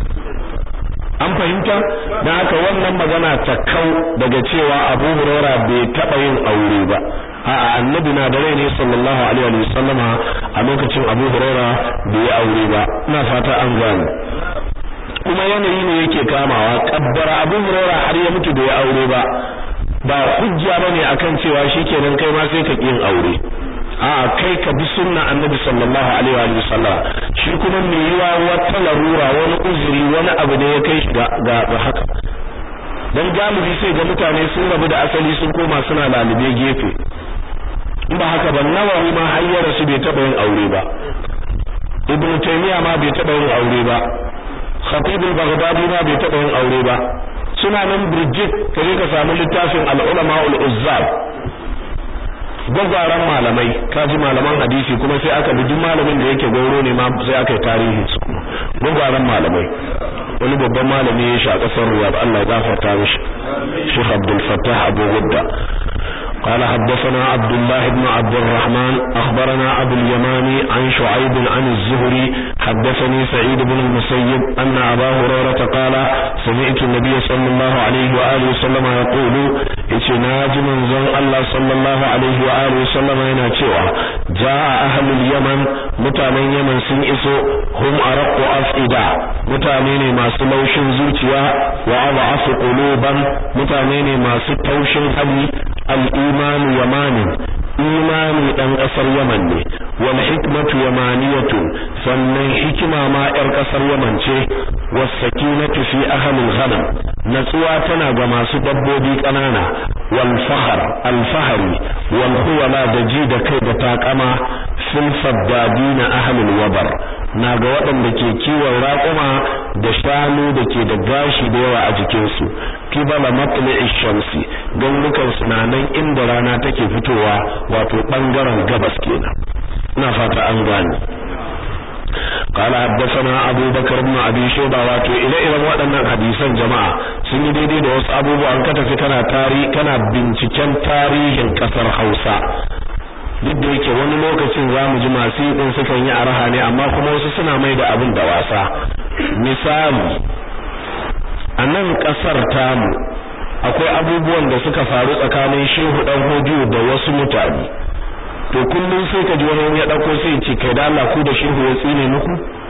an fahimta dan haka wannan magana ta kau daga cewa Abu Huraira bai taba yin aure ba a'a annabi na da rai ne sallallahu alaihi wa sallama a lokacin Abu Huraira bai yi aure ba ina fata an gane kuma yanayi ne yake kamawa kabbara Abu Huraira har ya mutu bai aure ba ba hujja bane akan cewa shikenan kai ma sai ka yin aure a kai ka bi sunna annabi sallallahu alaihi wa sallam shi kuma me yiwa wata larura wani uzuri wani abu da ya kai shi ga ga haka dan galibi sai ga mutane sun rabu da asali sun koma suna lalube gefe in ba haka ba nawawi ma hayyara su bai taba yin aure ba ibn taymiya ma bai taba yin aure ba khatib al-baghdadi ma bai taba yin aure ba suna nan birjit kaje ka samu littafin al-ulama ul-uzzab gwagwaran malamai kaji malaman hadisi kuma sai aka bi duk malamin da yake gauro ne ma sai aka yi tarihi su kuma gwagwaran malamai wani babban malami ya shi a kasar riyad Allah ya gafarta mishi Sheikh Abdul Fattah Abu Gudda قال حدثنا عبد الله بن عبد الرحمن أخبرنا أبو اليماني عن شعيب عن الزهري حدثني سعيد بن المسيب أن أبا هريرة قال سمعت النبي صلى الله عليه وآله وسلم يقول إتناج من زن الله صلى الله عليه وآله وسلم يناتيوا جاء أهل اليمن متامين يمن سنئسو هم أرق أفئدة متامين ما سلوش زوتيا وأضعف قلوبا متامين ما ستوش هدي الإيمان يماني imani dan kasar Yaman ne wal hikmatu yamaniyatu sannan hikima ma yar kasar Yaman ce was sakinatu fi ahli al-ghanam natsuwa tana ga masu dabbobi kanana wal fahr al fahri wal huwala da ji da kai da takama fil faddadina ahli al-wabar na ga waɗanda ke kiwon raƙuma da shanu da ke da gashi da yawa a jikinsu kibala matli'i shamsi gangukan sunanan inda rana take fitowa wato bangaren gabas kenan ina fata an gane قال حدثنا ابو بكر بن ابي شيبه wato ire-iren waɗannan hadisan jama'a sun yi daidai da wasu abubuwan ka tafi kana tari kana binciken tarihin kasar Hausa duk da yake wani lokacin zamu ji masu yi din sukan yi araha ne amma kuma wasu suna mai da abin da wasa misali a nan kasar tamu akwai abubuwan da suka faru tsakanin shehu dan hodiyo da wasu mutane to kullum sai ka ji wani ya dauko sai ya ce kai da Allah ku da shehu ya tsine muku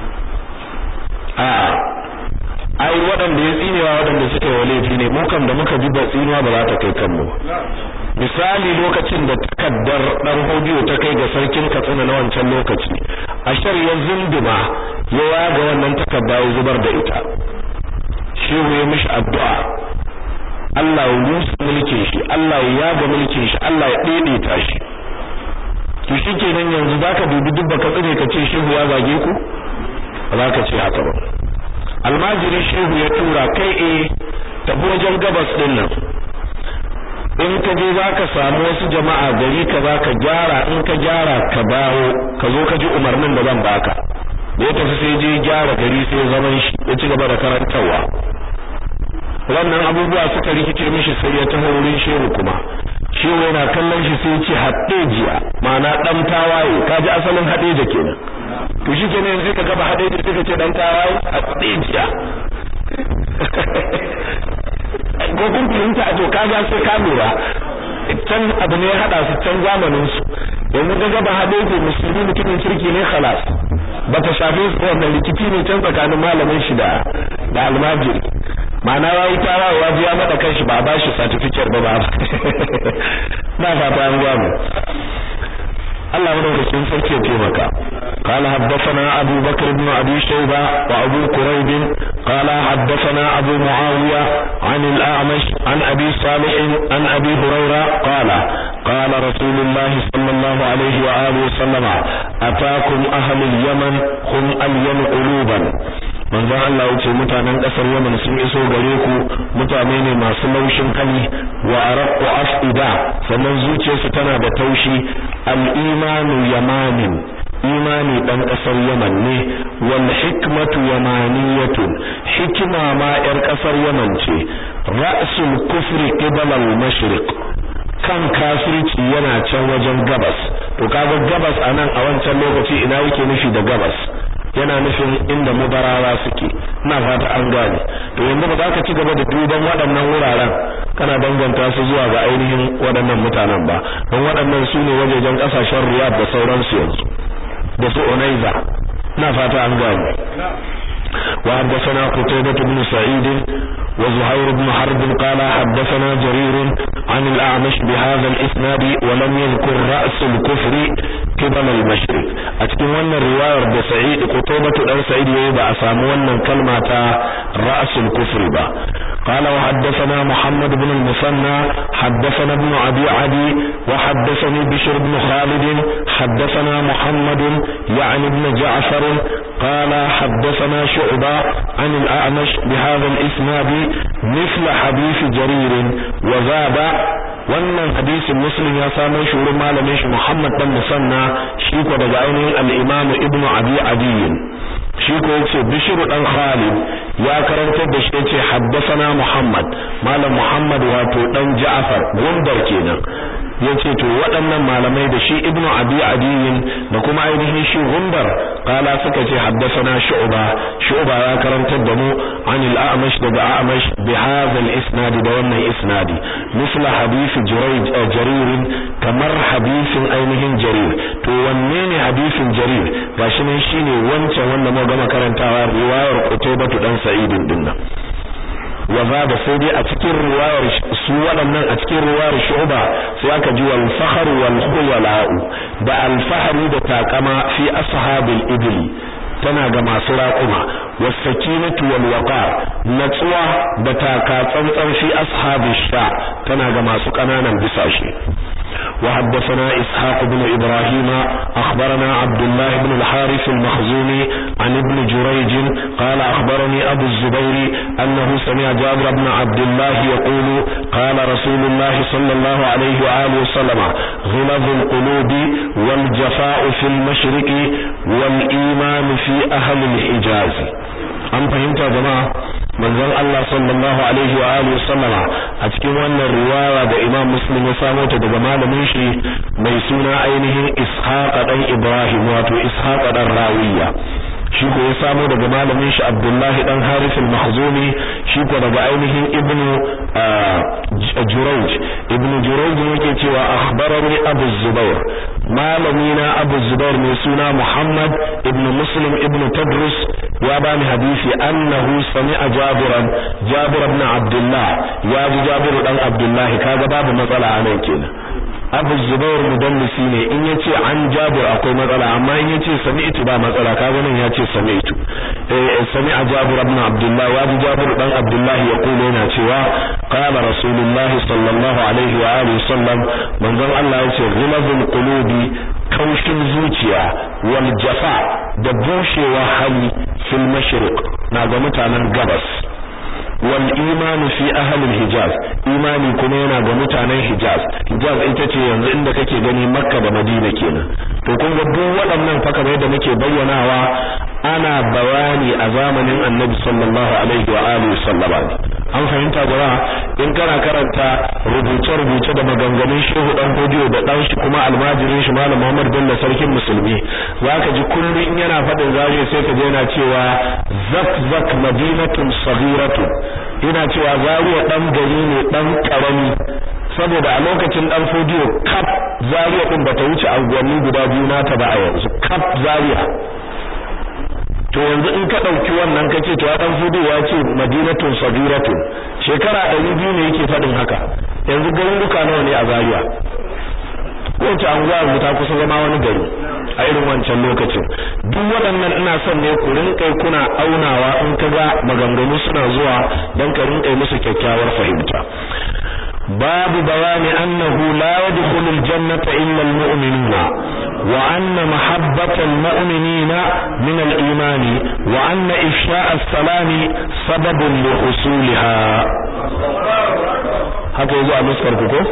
a ai waɗanda ya tsinewa waɗanda suka yi laifi ne mu kam da muka ji ba tsinewa ba za ta kai kanmu misali lokacin da takaddar dan hodiyo ta kai ga sarkin Katsina na wancan lokaci ashar ya zunduma ya yaga wannan takadda ya zubar da ita shehu ya mishi addu'a Allah ya rusa mulkin shi Allah ya yaga mulkin shi Allah ya daidaita shi to shikenan yanzu zaka dubi duk baka tsire ka ce shehu ya zage ku ba za ka ce haka ba almajiri shehu ya tura kai eh tafi wajen gabas din nan in ka je zaka samu wasu jama'a gari ka za ka gyara in ka gyara ka dawo ka zo ka ji umarnin da zan baka da ya tafi sai je gyara gari sai zaman shi ya ci gaba da karantarwa wannan abubuwa suka rikice mishi sai ya taho wurin shehu kuma shehu yana kallon shi sai ya ce haɗejiya ma'ana ɗan tawaye kaji asalin haɗeja kenan to shi kenan sai ka gaba haɗeja sai ka ce ɗan tawaye haɗejiya ko kun fahimta a to kaga sai ka lura can abu ne ya haɗa su can zamanin su yanzu ka gaba haɗeja musulmi mutumin kirki ne khalas bata shafe su wannan rikici ne can tsakanin malamin shi da da almajiri ma'ana yayi tara wa ya mada kanshi ba ba shi certificate ba ba na fata an gwamu Allah madaukakin sarki ya taimaka قال حدثنا أبو بكر بن أبي شيبة وأبو كريب قال حدثنا أبو معاوية عن الأعمش عن أبي صالح عن أبي هريرة قال قال رسول الله صلى الله عليه وآله وسلم أتاكم أهل اليمن هم ألين قلوبا manzon Allah yace mutanen kasar Yaman sun iso gare ku mutane ne masu laushin hali wa araqu afida sannan zuciyarsu tana da taushi al-imanu yamanin imani dan kasar Yaman ne wal hikmatu yamaniyatun hikima ma yar kasar Yaman ce ra'sul kufri qibala al-mashriq kan kafirci yana can wajen gabas to kaga gabas anan a wancan lokaci ina yake nufi da gabas yana nufin inda mubarawa suke ina fata an gane to yanzu ba za ka ci gaba da duban waɗannan wuraren kana danganta su zuwa ga ainihin waɗannan mutanen ba don waɗannan su ne wajejen ƙasashen riyad da sauransu yanzu da su onaiza ina fata an gane وحدثنا قتيبة بن سعيد وزهير بن حرب قال حدثنا جرير عن الأعمش بهذا الإسناد ولم يذكر رأس الكفر قبل المشرق أتكلم أن الرواية بسعيد قتيبة بن سعيد يبقى أسامونا كلمة رأس الكفر با قال وحدثنا محمد بن المثنى حدثنا ابن أبي عدي وحدثني بشر بن خالد حدثنا محمد يعني ابن جعفر قال حدثنا شعبة عن الأعمش بهذا الإسناد مثل حديث جرير وزاد wannan hadisin muslim ya samo shi wurin malamin shi Muhammad dan Musanna shi ko daga ainihin al-Imam Ibn Abi Adi shi ko yace Bishr dan Khalid ya karantar da shi yace haddathana Muhammad malam Muhammad wato dan Ja'far gundar kenan yace to waɗannan malamai da shi Ibn Abi Adi da kuma ainihin shi gundar kala suka ce haddathana Shu'ba Shu'ba ya karantar da mu an al-A'mash daga A'mash bi hadha al-isnad da wannan isnadi misla hadith Jurayj Jarir kamar hadisin ainihin Jarir to wanne ne hadisin Jarir gashi nan shine wancan wanda mu gama karantawa riwayar Qutaybah dan Sa'id din nan wa da sai dai a cikin riwayar su waɗannan a cikin riwayar Shu'ba sai aka ji wal fakhr wal khuyala'u da al fahri da takama fi ashabil ibli tana ga masu raƙuma wasakinatu wal waqar natsuwa da taka tsantsan fi ashabish sha tana ga masu ƙananan bisashe وحدثنا إسحاق بن إبراهيم أخبرنا عبد الله بن الحارث المخزومي عن ابن جريج قال أخبرني أبو الزبير أنه سمع جابر بن عبد الله يقول قال رسول الله صلى الله عليه وآله وسلم غلظ القلوب والجفاء في المشرق والإيمان في أهل الحجاز أم فهمت يا جماعة manzon Allah sallallahu alaihi wa alihi sallama a cikin wannan riwaya da Imam Muslim ya samo ta daga malamin shi mai suna ainihin Ishaq dan Ibrahim wato Ishaq dan Rawiya shi ko ya samo daga malamin shi Abdullahi dan Harith al-Makhzumi shi ko daga ainihin Ibn Jurayj Ibn Jurayj yake cewa akhbarani Abu Zubair malami na Abu Zubair mai suna Muhammad ibn Muslim ibn Tadrus ya bani hadisi annahu sami'a Jabiran Jabir ibn Abdullah ya ji Jabir dan Abdullah kaga babu matsala a nan kenan Abu Zubair mudallisi ne in yace an Jabir akwai matsala amma in yace sami'tu ba matsala kaga nan yace sami'tu eh sami'a Jabir ibn Abdullah ya ji Jabir dan Abdullah ya kula yana cewa qala Rasulullah sallallahu alaihi wa alihi sallam manzon Allah yace ghilazul qulubi kaushin zuciya wal jafa da bushewa hali fil mashriq na ga mutanen gabas wal imanu fi ahlil hijaz imani kuma yana ga mutanen hijaz hijaz ita ce yanzu inda kake gani makka da madina kenan to kun ga duk waɗannan fa kamar yadda muke bayyanawa ana bayani a zamanin annabi sallallahu alaihi wa alihi sallama an fahimta jama'a in kana karanta rubuce-rubuce da maganganun shehu dan hodiyo da dan shi kuma almajirin shi malam Muhammad Bello sarkin musulmi zaka ji kullum in yana faɗin zariya sai ka je yana cewa zak zak madinatun saghiratun ina cewa zariya dan gari ne dan karami saboda a lokacin dan fodiyo kap zariya din bata wuce anguwanni guda biyu nata ba a yanzu kap zariya to yanzu in ka dauki wannan kace to dan fudu ya ce madinatun sagiratun shekara 200 ne yake fadin haka yanzu garuruka nawa ne a Zaria kowace anguwa yanzu ta kusa zama wani gari a irin wancan lokacin duk waɗannan ina son ne ku rinƙai kuna aunawa in ka ga maganganu suna zuwa don ka rinƙai musu kyakkyawar fahimta babu bayani annahu la yadkhulu aljannata illa almu'minuna wa anna mahabbata almu'minina min aliman wa anna ifsha'a as-salami sababun li husuliha haka yazo a nuskar ku ko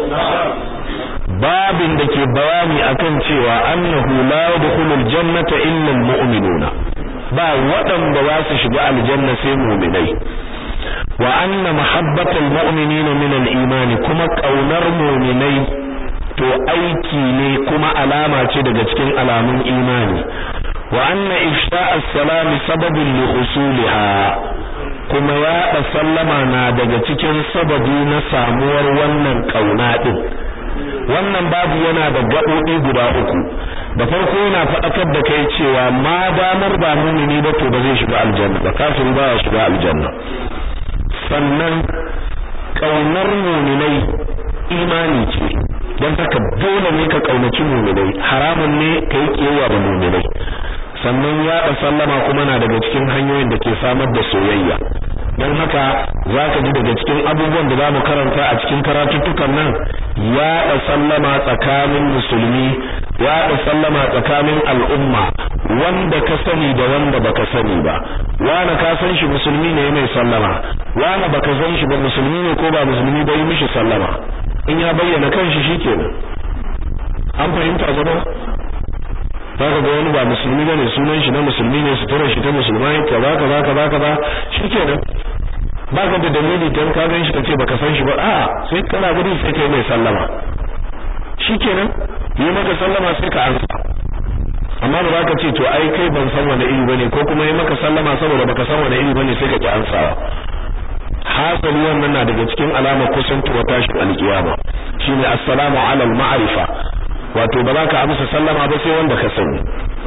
babin da ke bayani akan cewa annahu la yadkhulul jannata illa almu'minuna ba waɗanda za su shiga aljanna sai mu'minai wa anna mahabbatal mu'minina min al-iman kuma kaunar mu'minai to aiki ne kuma alama ce daga cikin alamun imani wa anna ifsha'a as-salam sababun li husuliha kuma yaɗa sallama na daga cikin sababi na samuwar wannan kauna din wannan babu yana da gaɓoɓi guda uku da farko yana faɗakar da kai cewa ma damar ba mumini ba to ba zai shiga aljanna ba kafin ba ya shiga aljanna sannan ƙaunar muminai imani ce don haka dole ne ka ƙaunaci muminai haramun ne ka yi ƙiyayya da muminai sannan yaɗa sallama kuma na daga cikin hanyoyin da ke samar da soyayya don haka za ka ji daga cikin abubuwan da za mu karanta a cikin karatuttukan nan yaɗa sallama tsakanin musulmi yaɗa sallama tsakanin al'umma wanda ka sani da wanda baka sani ba wani ka san shi musulmi ne mai sallama wani baka san shi ba musulmi ne ko ba musulmi ba yi mishi sallama in ya bayyana kanshi shikenan an fahimta zama zaka ga wani ba musulmi bane sunan shi na musulmi ne suturar shi ta musulmai kaza kaza kaza kaza shikenan baka da dalili dan ka gan shi kace baka san shi ba a sai kana gudu sai kai mai sallama shikenan yi maka sallama sai ka ansa amma ba za ka ce to ai kai ban san wani iri bane ko kuma yi maka sallama saboda baka san wani iri bane sai ka ki ansawa hasali wannan na daga cikin alamar kusantuwa tashin alkiyama shine assalamu ala al-ma'rifa wato ba za ka amsa sallama ba sai wanda ka sani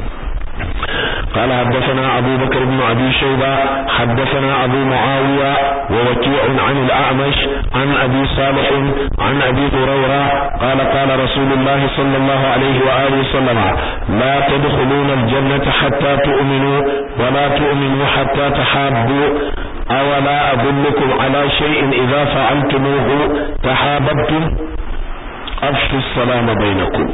قال حدثنا أبو بكر بن أبي شيبة حدثنا أبو معاوية ووكيع عن الأعمش عن أبي صالح عن أبي هريرة قال قال رسول الله صلى الله عليه وآله وسلم لا تدخلون الجنة حتى تؤمنوا ولا تؤمنوا حتى تحابوا أولا أدلكم على شيء إذا فعلتموه تحاببتم أفشوا السلام بينكم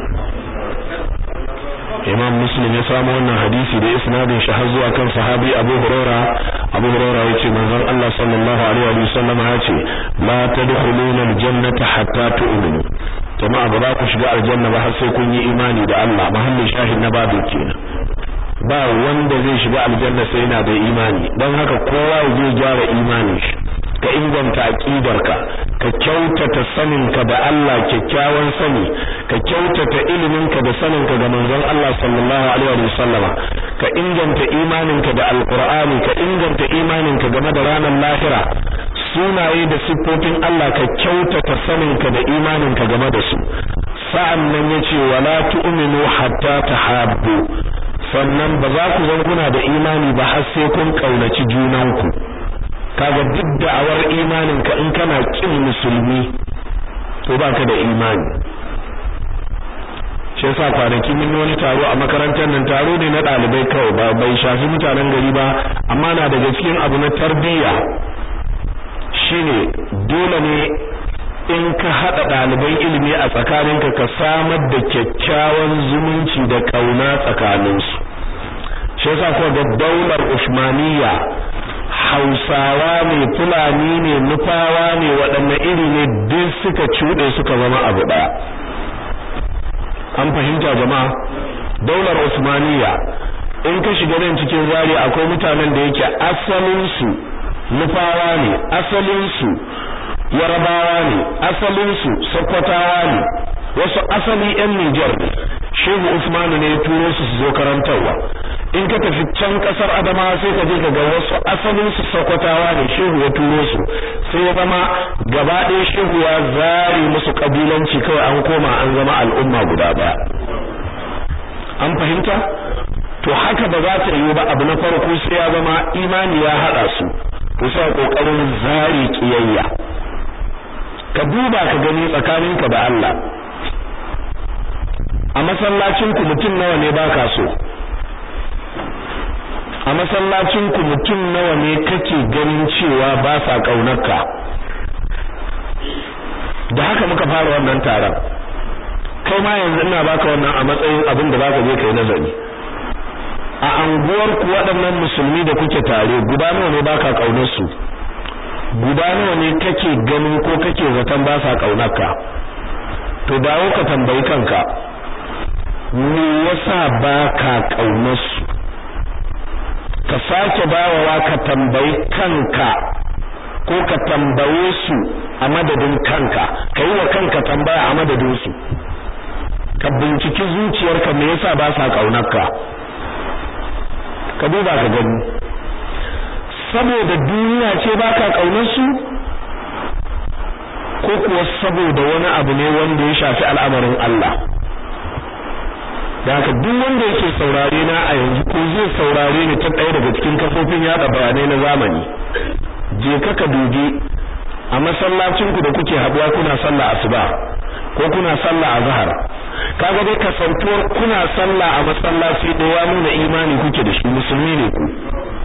imam muslim ya samu wannan hadisi da isnadin shi har zuwa kan sahabi abu huraira abu huraira yace manzon Allah sallallahu alaihi wa sallam ya ce la tadkhuluna aljannata hatta tu'minu jama'a ba za ku shiga aljanna ba har sai kun yi imani da Allah mahallin shahid na babu kenan ba wanda zai shiga aljanna sai yana da imani don haka kowa zai gyara imanin shi ka inganta aqidarka ka kyautata saninka da Allah kyakkyawan sani ka kyautata iliminka da saninka ga manzon Allah sallallahu alaihi wa sallama ka inganta imaninka da alqur'ani ka inganta imaninka game da ranar lahira sunaye da siffofin Allah ka kyautata saninka da imaninka game da su sa'an nan yace wala tu'minu hatta tahabbu sannan ba za ku zanguna da imani ba har sai kun kaunaci junanku kaga duk da'awar imanin ka in kana kin musulmi to baka da imani shi yasa kwanaki mun wani taro a makarantar nan taro ne na dalibai kawai ba bai shafi mutanen gari ba amma na daga cikin abu na tarbiyya shine dole ne in ka hada ɗaliban ilimi a tsakaninka ka samar da kyakkyawan zumunci da kauna tsakaninsu shi yasa ko da daular Usmaniyya Hausawa ne Fulani ne Nufawa ne waɗanne iri ne duk suka cuɗe suka zama abu ɗaya an fahimta jama'a daular Usmaniyya in ka shiga nan cikin zari akwai mutanen da yake asalin su Nufawa ne asalin su Yarabawa ne asalin su Sokotawa ne wasu asali yan Niger ne Shehu Usmanu ne ya turo su su zo karantarwa in ka tafi can kasar Adamawa sai ka je ka ga wasu asalin su Sokotawa ne Shehu ya turo su sai ya zama gaba ɗaya Shehu ya zare musu kabilanci kawai an koma an zama al'umma guda ɗaya an fahimta to haka ba za ta yiwu ba abu na farko sai ya zama imani ya haɗa su to sai kokarin zari kiyayya ka duba ka gani tsakaninka da Allah a masallacin ku mutum nawa ne baka so a masallacin ku mutum nawa ne kake ganin cewa ba sa kaunarka da haka muka fara wannan taron kai ma yanzu ina baka wannan a matsayin abin da zaka je kai nazari a anguwar ku waɗannan musulmi da kuke tare guda nawa ne baka kaunar su guda nawa ne kake ganin ko kake zaton ba sa kaunarka to dawo ka tambayi kanka me yasa baka kaunar su ka sake bawawa ka tambayi kanka ko ka tambaye su a madadin kanka ka yi wa kanka tambaya a madadin su ka binciki zuciyarka me yasa ba sa kaunarka ka duba ka gani saboda duniya ce baka kaunar su ko kuwa saboda wani abu ne wanda ya shafi al'amarin Allah da haka duk wanda yake saurare na a yanzu ko zai saurare ni ta ɗaya daga cikin kafofin yada bayanai na zamani je ka ka dubi a masallacin ku da kuke haɗuwa kuna sallah asuba ko kuna sallah azhar kaga dai kasantuwar kuna sallah a masallaci da ya nuna imani kuke da shi musulmi ne ku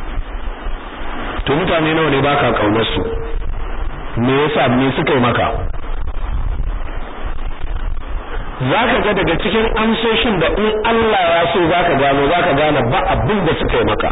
to mutane nawa ne baka kaunar su me yasa me suka yi maka zaka ga daga cikin amsoshin da in Allah ya so zaka gano zaka gane ba abin da suka yi maka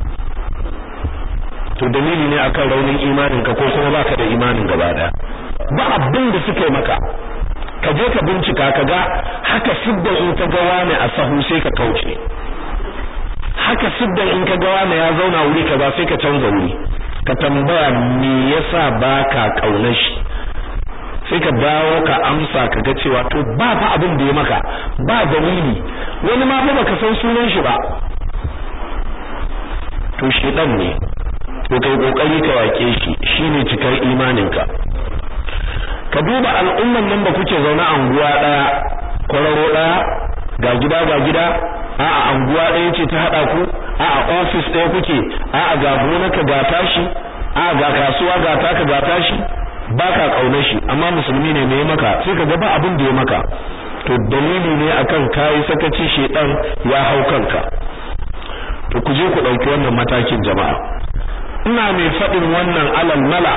to dalili ne akan raunin imanin ka ko kuma baka da imanin gaba daya ba abin da suka yi maka ka je ka bincika ka ga haka siddan in ka ga wani a sahu sai ka kauce haka siddan in ka ga wani ya zauna wuri kaza sai ka canza wuri ka tambaya me yasa baka kaunar shi sai ka dawo ka amsa ka ga cewa to ba fa abin da ya maka ba dalili wani ma ba baka san sunan shi ba to shedan ne to kai kokari ka wake shi shine cikar imaninka ka duba al'umman nan da kuke zaune anguwa daya kwararo daya ga gida ga gida a a anguwa daya ce ta hada ku a a office daya kuke a a ga gonaka ga tashi a ga kasuwa ga taka ga tashi baka kaunar shi amma musulmi ne me maka sai ka ga ba abin da ya maka to dalili ne akan kai sakaci shedan ya hau kanka to ku je ku dauki wannan matakin jama'a ina mai fadin wannan alal mala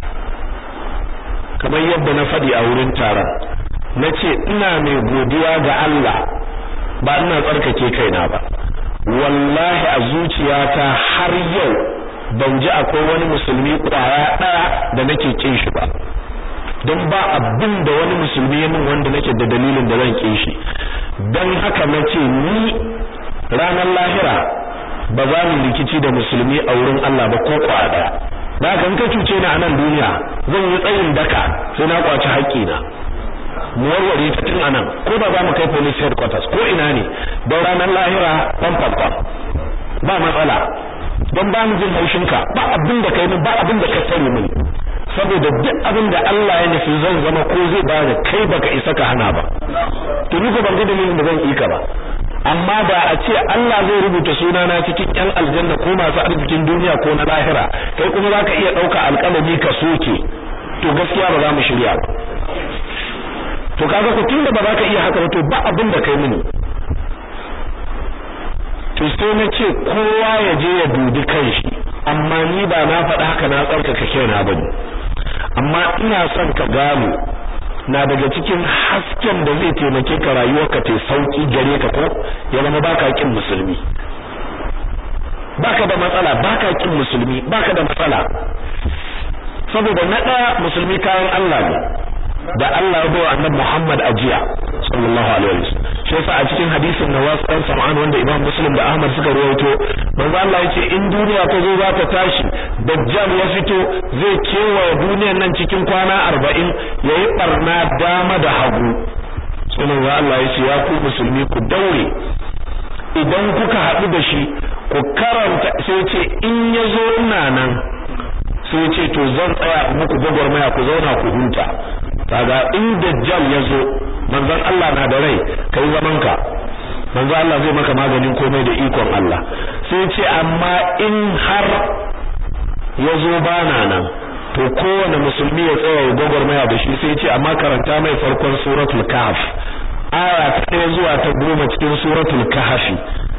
kamar yadda na fadi a wurin taron nace ina mai godiya ga Allah ba ina tsarkake kaina ba wallahi a zuciyata har yau ban ji akwai wani musulmi kwaya daya da nake kin shi ba don ba abin da wani musulmi ya min wanda nake da dalilin da zan kin shi don haka nace ni ranar lahira ba za mu rikici da musulmi a wurin Allah ba ko kwaya daya da haka in ka cuce ni a nan duniya zan yi tsayin daka sai na kwaci haƙƙina mu warware ta tun anan ko da za mu kai police headquarters ko ina ne don ranar lahira pam pam pam ba matsala don ba mu jin haushinka ba abin da kai ba abin da ka sani mini saboda duk abin da Allah ya nufi zan zama ko zai bani kai baka isa ka hana ba to ni ko ban ga dalilin da zan yi ka ba amma da a ce Allah zai rubuta sunana cikin ƴan aljanna ko masu arzikin duniya ko na lahira kai kuma zaka iya ɗauka alƙalami ka soke to gaskiya ba za mu shirya ba to kaga ku tunda ba za ka iya haka ba to ba abin da kai mini to sai na ce kowa ya je ya dubi kanshi amma ni ba na faɗa haka na tsarkaka kaina bane amma ina son ka gano na daga cikin hasken da zai taimake ka rayuwarka ta sauki gare ka ko ya zama baka kin musulmi baka da matsala baka kin musulmi baka da matsala saboda na ɗaya musulmi kayan Allah ne da Allah ya bawa annabi Muhammad ajiya sallallahu alaihi wasallam shi yasa a cikin hadisin Nawas dan Sam'an wanda Imam Muslim da Ahmad suka rawaito manzo Allah yace in duniya ta zo za ta tashi dajjal ya fito zai kewaye duniyar nan cikin kwana 40 yayi barna dama da hagu sai manzo Allah yace ya ku musulmi ku daure idan kuka haɗu da shi ku karanta sai ce in ya zo ina nan sai ce to zan tsaya muku gwagwarmaya ku zauna ku huta kaga in dajjal ya zo manzon Allah na da rai kai zaman ka manzon Allah zai maka maganin komai da ikon Allah sai ce amma in har ya zo bana nan to kowane musulmi ya tsaya ya gwagwarmaya da shi sai ce amma karanta mai farkon suratul kahf aya ta ɗaya zuwa ta goma cikin suratul kahfi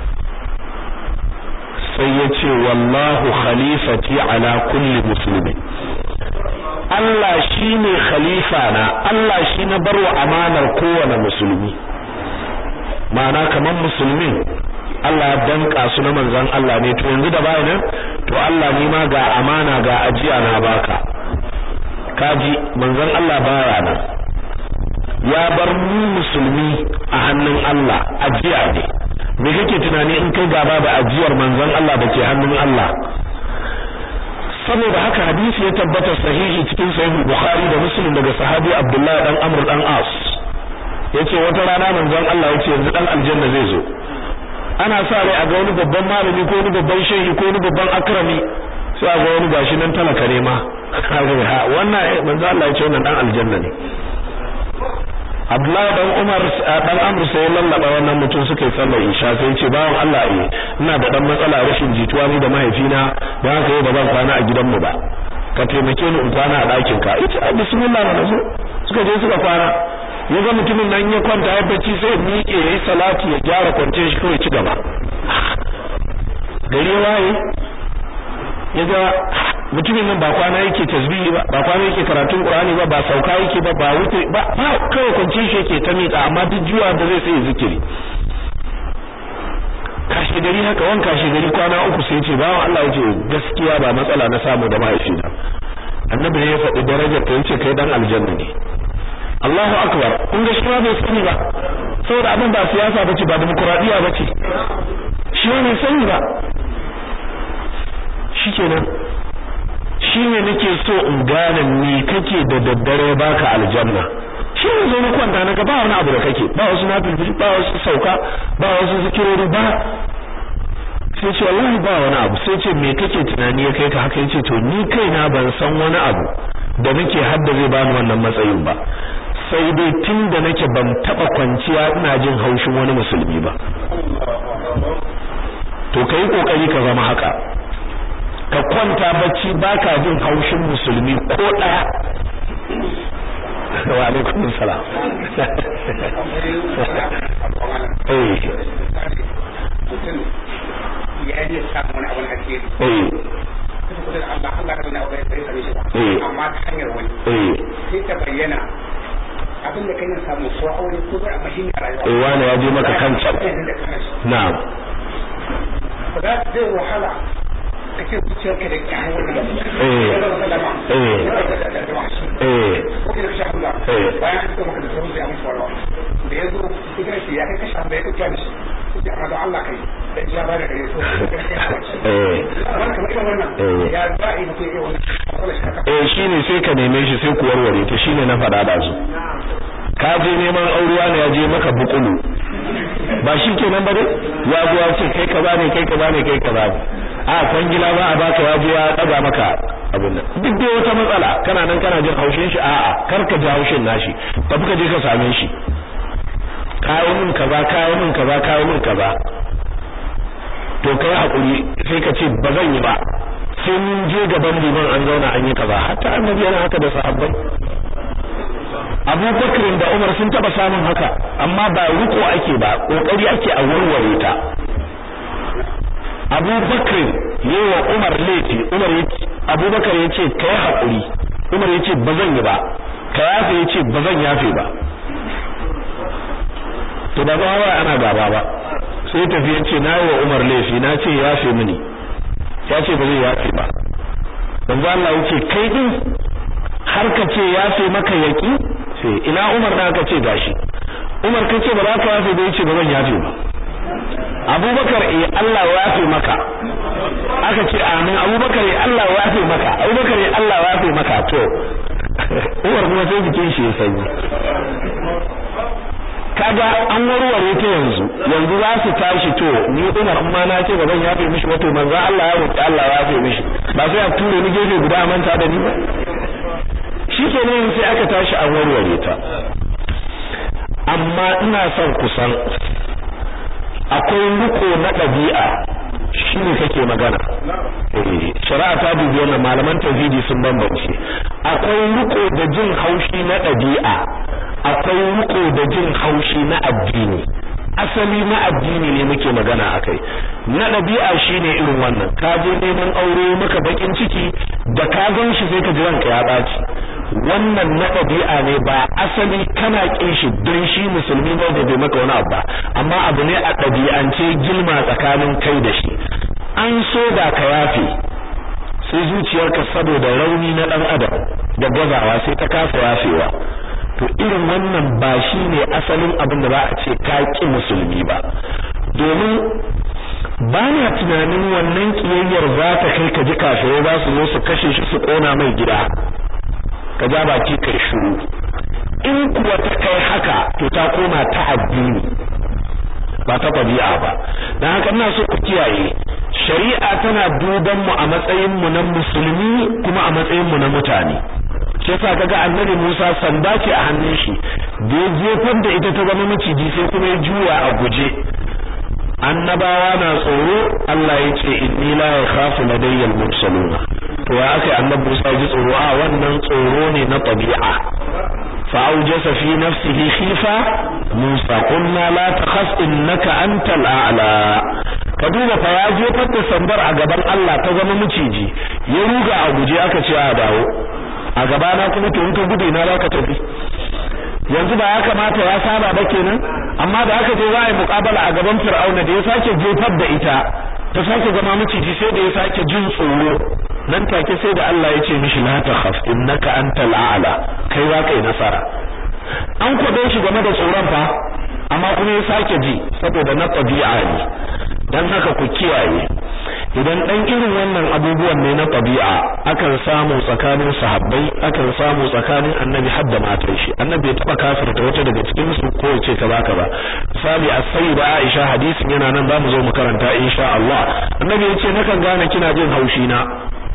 sai ya ce wallahu khalifati ala kulli muslimin Allah shi ne khalifa na Allah shi na barwa amanar kowane musulmi ma'ana kamar musulmin Allah ya danka su na manzon Allah ne to yanzu da bayanan to Allah ni ma ga amana ga ajiya na baka kaji manzon Allah baya nan ya bar mu musulmi a hannun Allah ajiya ne me kake tunani in kai gaba da ajiyar manzon Allah da ke hannun Allah saboda haka hadisi ya tabbata sahihi cikin sahih Bukhari da Muslim daga sahabi Abdullah dan Amr dan As yace wata rana manzon Allah yace yanzu dan aljanna zai zo ana sa rai a ga wani babban malami ko wani babban shehi ko wani babban akrami sai a ga wani gashi nan talaka ne ma wannan manzon Allah yace wannan dan aljanna ne Abdullahi dan Umar dan Amr sai lallaba wannan mutum suka yi sallar Isha sai ya ce bawan Allah eh ina da dan matsala rashin jituwa ni da mahaifina dan haka yau ba zan kwana a gidanmu ba ka taimake ni in kwana a ɗakin ka ita bismillah na zo suka je suka kwana ya ga mutumin nan ya kwanta ya bacci sai miƙe yayi salati ya gyara kwance shi kawai ci gaba gari waye ya ga mutumin nan ba kwana yake tasbihi ba ba kwana yake karatun qur'ani ba ba sauka yake ba ba wuce ba ba kawai kwance shi yake ta miƙa amma duk juwa da zai sai zikiri kashi gari haka wanka kashi gari kwana uku sai ce bawan Allah yace gaskiya ba matsala na samu da mahaifina annabi ne ya faɗi darajar ta yace kai dan aljanna ne Allahu akbar kun ga shi ba bai sani ba saboda abin ba siyasa bace ba demokradiya bace shi ne sani ba shikenan shine nake so in gane me kake da daddare baka aljanna shi ne zo na kwanta na ga ba wani abu da kake ba wasu nafi ba wasu sauka ba wasu zikirori ba sai ce wallahi ba wani abu sai ce me kake tunani ya kai ka haka yace to ni kaina ban san wani abu da nake hadda zai bani wannan matsayin ba sai dai tun da nake ban taba kwanciya ina jin haushin wani musulmi ba to kai kokari ka zama haka ka kwanta bacci baka jin haushin musulmi ko daya wa alaikum salam eh ya je samu wani abin alheri eh kusa kusa da Allah Allah ka nuna abu ya same shi ba amma ta hanyar wani eh sai ta bayyana abin da kai samu ko aure ko bai amma shi ne rayuwa eh wani ya je maka kancan na'am ba za ta zai wahala ka ce zuciyar ka da kyawun wani Eh. Eh. eh ko da kashe hamza Eh. bayan an suka maka da sauran da ya musu warwa da ya zo ita shi ya kai kashe hamza ya kai kyawun shi sai amma don Allah kai da ya ba da gare so ya kai hawa shi eh amma kamar irin wannan Eh. ya za a yi mutum iya wannan matsalar shi haka eh shine sai ka neme shi sai ku warware ta shine na faɗa da su ka je neman aurewa ne ya je maka bukulu ba shi kenan ba dai ya zo ya ce kai ka bane kai ka bane kai ka bane a kwangila ba a baka ya je ya daga maka abin nan duk dai wata matsala kana nan kana jin haushin shi a'a kar ka ji haushin nashi tafi ka je ka same shi kawo min kaza kawo min kaza kawo min kaza to kai hakuri sai ka ce ba zan yi ba sai mun je gaban liman an zauna an yi kaza hatta annabi yana haka da sahabbai Abu Bakr da Umar sun taba samun haka amma ba riko ake ba kokari ake a warware ta Abu Bakr yawa Umar laifi Umar yace Abu Bakr yace kai hakuri Umar yace ba zan yi ba ka yafe yace ba zan yafe ba to da ba ana gaba ba sai tafi yace na yi wa Umar laifi na ce yafe mini ya ce ba zai yafe ba manzo Allah yace kai din har ka ce yafe maka yaki sai ina Umar da aka ce gashi Umar kace ba za ka yafe ba yace ba zan yafe ba Abubakar eh Allah ya yafe maka aka ce amin Abubakar eh Allah ya yafe maka Abubakar eh Allah ya yafe maka to Umar kuma sai jikin shi ya sanyi kaga an warware ta yanzu yanzu za su tashi to ni Umar amma na ce ba zan yafe mishi ba to manzo Allah ya roki Allah ya yafe mishi ba sai a ture ni gefe guda a manta da ni ba shikenan sai aka tashi an warware ta amma ina son kusan akwai riko na ɗabi'a shine kake magana eh shari'a ta dubi wannan malaman tauhidi sun bambance akwai riko da jin haushi na ɗabi'a akwai riko da jin haushi na addini asali na addini ne muke magana akai na ɗabi'a shine irin wannan ka je neman aure maka bakin ciki da ka gan shi sai ka ji ranka ya baci wannan na ɗabi'a ne ba asali kana kin shi don shi musulmi ne da bai maka wani abu ba amma abu ne a ɗabi'ance gilma tsakanin kai da shi an so da ka yafe sai zuciyarka saboda rauni na ɗan adam da gazawa sai ta kasa yafewa to irin wannan ba shi ne asalin abin da za a ce ka ƙi musulmi ba domin ba na tunanin wannan ƙiyayyar za ta kai ka ji kafirai za su zo su kashe shi su ƙona mai gida ka ja baki kai shiru in kuwa ta kai haka to ta koma ta addini ba ta ɗabi'a ba don haka ina so ku kiyaye shari'a tana duban mu a matsayin mu na musulmi kuma a matsayin mu na mutane shi yasa kaga annabi Musa sanda ce a hannun shi da ya jefar da ita ta zama maciji sai kuma ya juya a guje annabawa na tsoro Allah ya ce inni la yakhafu ladayya al-mursaluna to ya aka annabi Musa ji tsoro a wannan tsoro ne na tabi'a fa aujasa fi nafsihi khifa Musa qulna la takhaf innaka antal a'la ka duba fa ya jefar da sandar a gaban Allah ta zama maciji ya ruga a guje aka ce a dawo a gabana kuma to in ka gudu na za ka tafi yanzu ba ya kamata ya saba ba kenan amma da aka je za a yi muƙabala a gaban fir'auna da ya sake jefar da ita ta sake zama maciji sai da ya sake jin tsoro nan take sai da Allah ya ce mishi la takhaf innaka antal a'la kai za ka yi nasara an kwado shi game da tsoron fa amma kuma ya sake ji saboda na tabi'a ne dan haka ku kiyaye idan dan irin wannan abubuwan ne na tabi'a akan samu tsakanin sahabbai akan samu tsakanin annabi har da matan shi annabi ya taba kafirta wata daga cikin su ko ya ce kaza kaza misali as-sayyida Aisha hadisin yana nan zamu zo mu karanta insha Allah annabi ya ce nakan gane kina jin haushi na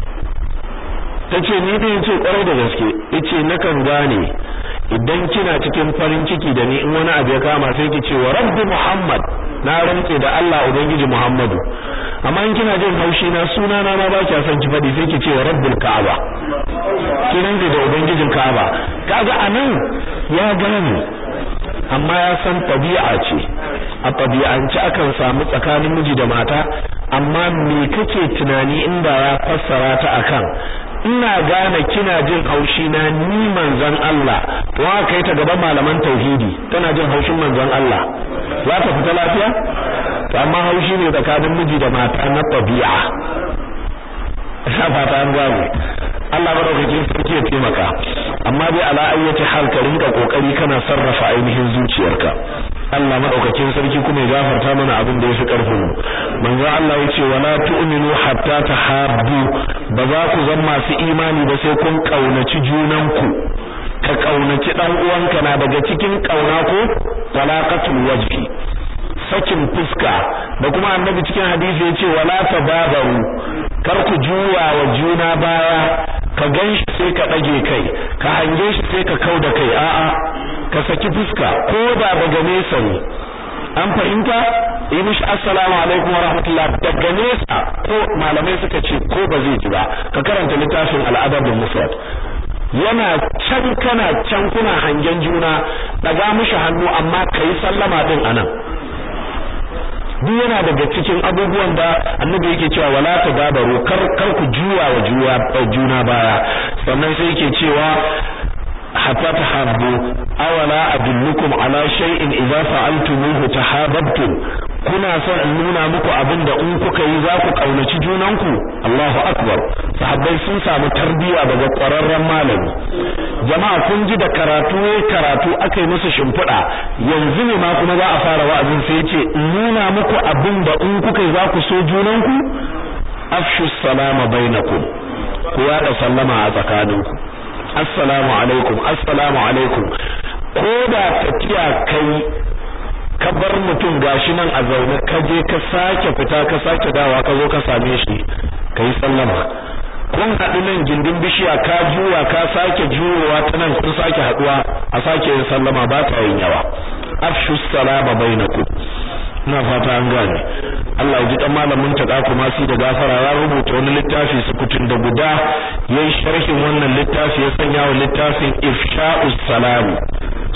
tace ni din ce kwarai da gaske yace nakan gane idan kina cikin farin ciki da ni in wani abu ya kama sai ki ce wa rabbi muhammad na rantse da Allah ubangiji muhammadu amma in kina jin haushi na suna na ma ba kya son ki fadi sai ki ce wa rabbul ka'aba ki rantse da ubangijin ka'aba kaga anan ya gane amma ya san tabi'a ce a tabi'ance akan samu tsakanin miji da mata amma me kake tunani inda ya fassara ta akan ina gane kina jin haushi na ni manzon Allah to aka kai ta gaban malaman tauhidi tana jin haushin manzon Allah za ta fita lafiya to amma haushi ne tsakanin miji da mata na tabi'a ina fata an gane Allah madaukakin sarki ya taimaka amma dai ala ayyati hal ka rinka kokari kana sarrafa ainihin zuciyarka Allah madaukakin sarki kuma ya gafarta mana abin da yafi karfin mu manzo Allah yace wala tu'minu hatta tahabbu ba za ku zama masu imani ba sai kun kaunaci junanku ka kaunaci dan uwanka na daga cikin kauna ko talaqatul wajhi sakin fuska da kuma annabi cikin hadisi yace wala tababaru kar ku juwa wa juna baya ka ganshi sai ka dage kai ka hange shi sai ka kauda kai a'a ka saki fuska ko da daga nesa ne an fahimta yi mishi assalamu alaikum wa rahmatullah daga nesa ko malamai suka ce ko ba zai ji ba ka karanta littafin al'adabul mufrad yana can kana can kuna hangen juna daga mishi hannu amma kai sallama din anan duk yana daga cikin abubuwan da annabi yake cewa wala tadabaru kar kar ku juwa wa juwa juna baya sannan sai yake cewa hatta tahabbu awala adullukum ala shay'in idza fa'altumuhu tahabbtum kuna son in nuna muku abin da in kuka yi za ku kaunaci junanku Allahu akbar sahabbai sun samu tarbiya daga ƙwararren malami jama'a kun ji da karatu karatu akai musu shimfiɗa yanzu ne ma kuma za a fara wa'azin sai yace in nuna muku abin da in kuka yi za ku so junanku afshu salama bainakum ku yada sallama a tsakaninku assalamu alaikum assalamu alaikum ko da tafiya kai ka bar mutum gashi nan a zaune ka je ka sake fita ka sake dawa ka zo ka same shi kai sallama kun haɗu nan gindin bishiya ka juwa ka sake juyowa ta nan kun sake haɗuwa a sake yin sallama ba ta yin yawa afshu salama bainakum ina fata an gane Allah ya ji dan malamin ta kuma si da gafara ya rubuta wani littafi sukutun da guda yayin sharhin wannan littafi ya sanya wa littafin ifsha'us salam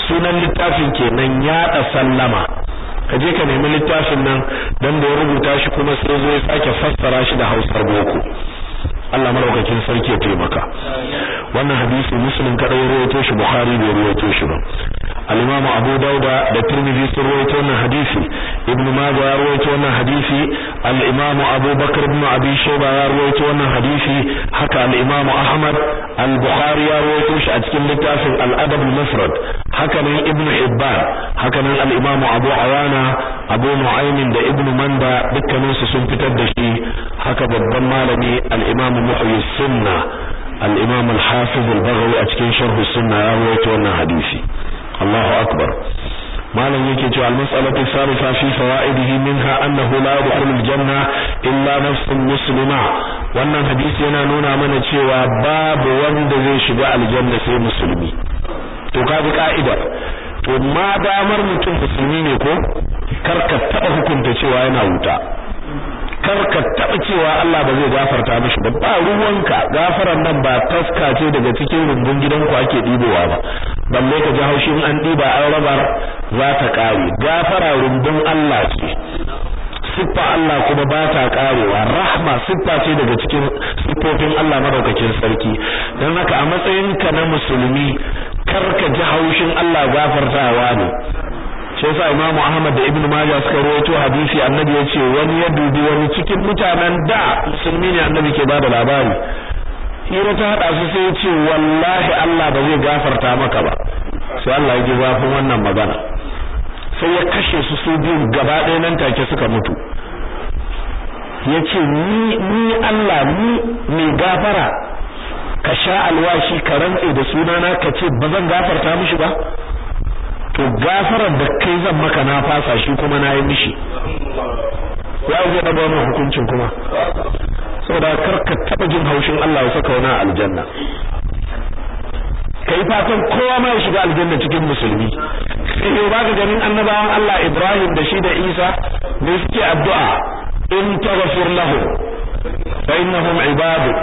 sunan littafin kenan yaɗa sallama ka je ka nemi littafin nan dan da ya rubuta shi kuma sai zo ya sake fassara shi da Hausar boko Allah maraukakin sarki ya taimaka wannan hadisi muslim kada ya rawaito shi bukhari bai rawaito shi ba al-imam abu dauda da tirmidhi sun rawaito wannan hadisi ibnu majah ya rawaito wannan hadisi al-imam abu bakr ibn abi shayba ya rawaito wannan hadisi haka al-imam ahmad al-bukhari ya rawaito shi a cikin littafin al-adab al-mufrad haka nan ibnu hibban haka nan al-imam abu awana abu nu'aym da ibnu manda dukkaninsu sun fitar da shi haka babban malami al-imam محيي السنة الإمام الحافظ البغوي أتكين شرح السنة يرويت وانا حديثي الله أكبر ما لن يكي المسألة الثالثة في فوائده منها أنه لا يدخل الجنة إلا نفس مسلمة wannan hadisi yana nuna mana cewa babu wanda zai shiga aljanna sai musulmi to kaji ka'idar to ma damar mutum musulmi ne ko karka taba hukunta cewa yana wuta kar ka taba cewa Allah ba zai gafarta mishi ba ba ruwanka gafaran nan ba taska ce daga cikin rumbun gidanku ake dibowa ba balle ka ji haushin an diba an rabar za ta kare gafara rumbun Allah ce siffa Allah kuma ba ta karewa rahma siffa ce daga cikin siffofin Allah madaukakin sarki don haka a matsayinka na musulmi kar ka ji haushin Allah gafartawa ne shi yasa Imam Ahmad da Ibn Majah suka rawaito hadisi annabi yace wani ya dubi wani cikin mutanen da musulmi ne annabi ke bada labari hira ta hada su sai yace wallahi Allah ba zai gafarta maka ba sai Allah ya ji zafin wannan magana sai ya kashe su su biyu gaba ɗaya nan take suka mutu yace ni ni Allah ni mai gafara ka sha alwashi ka rantse da sunana ka ce ba zan gafarta mishi ba to gafarar da kai zan maka na fasa shi kuma na yi mishi ya zai daga wannan hukuncin kuma saboda kar ka taba jin haushin Allah ya saka wani aljanna kai fatan kowa ma ya shiga aljanna cikin musulmi sai yau baka ganin annabawan Allah Ibrahim da shi da Isa da suke addu'a in taghfir lahum fa innahum ibaduk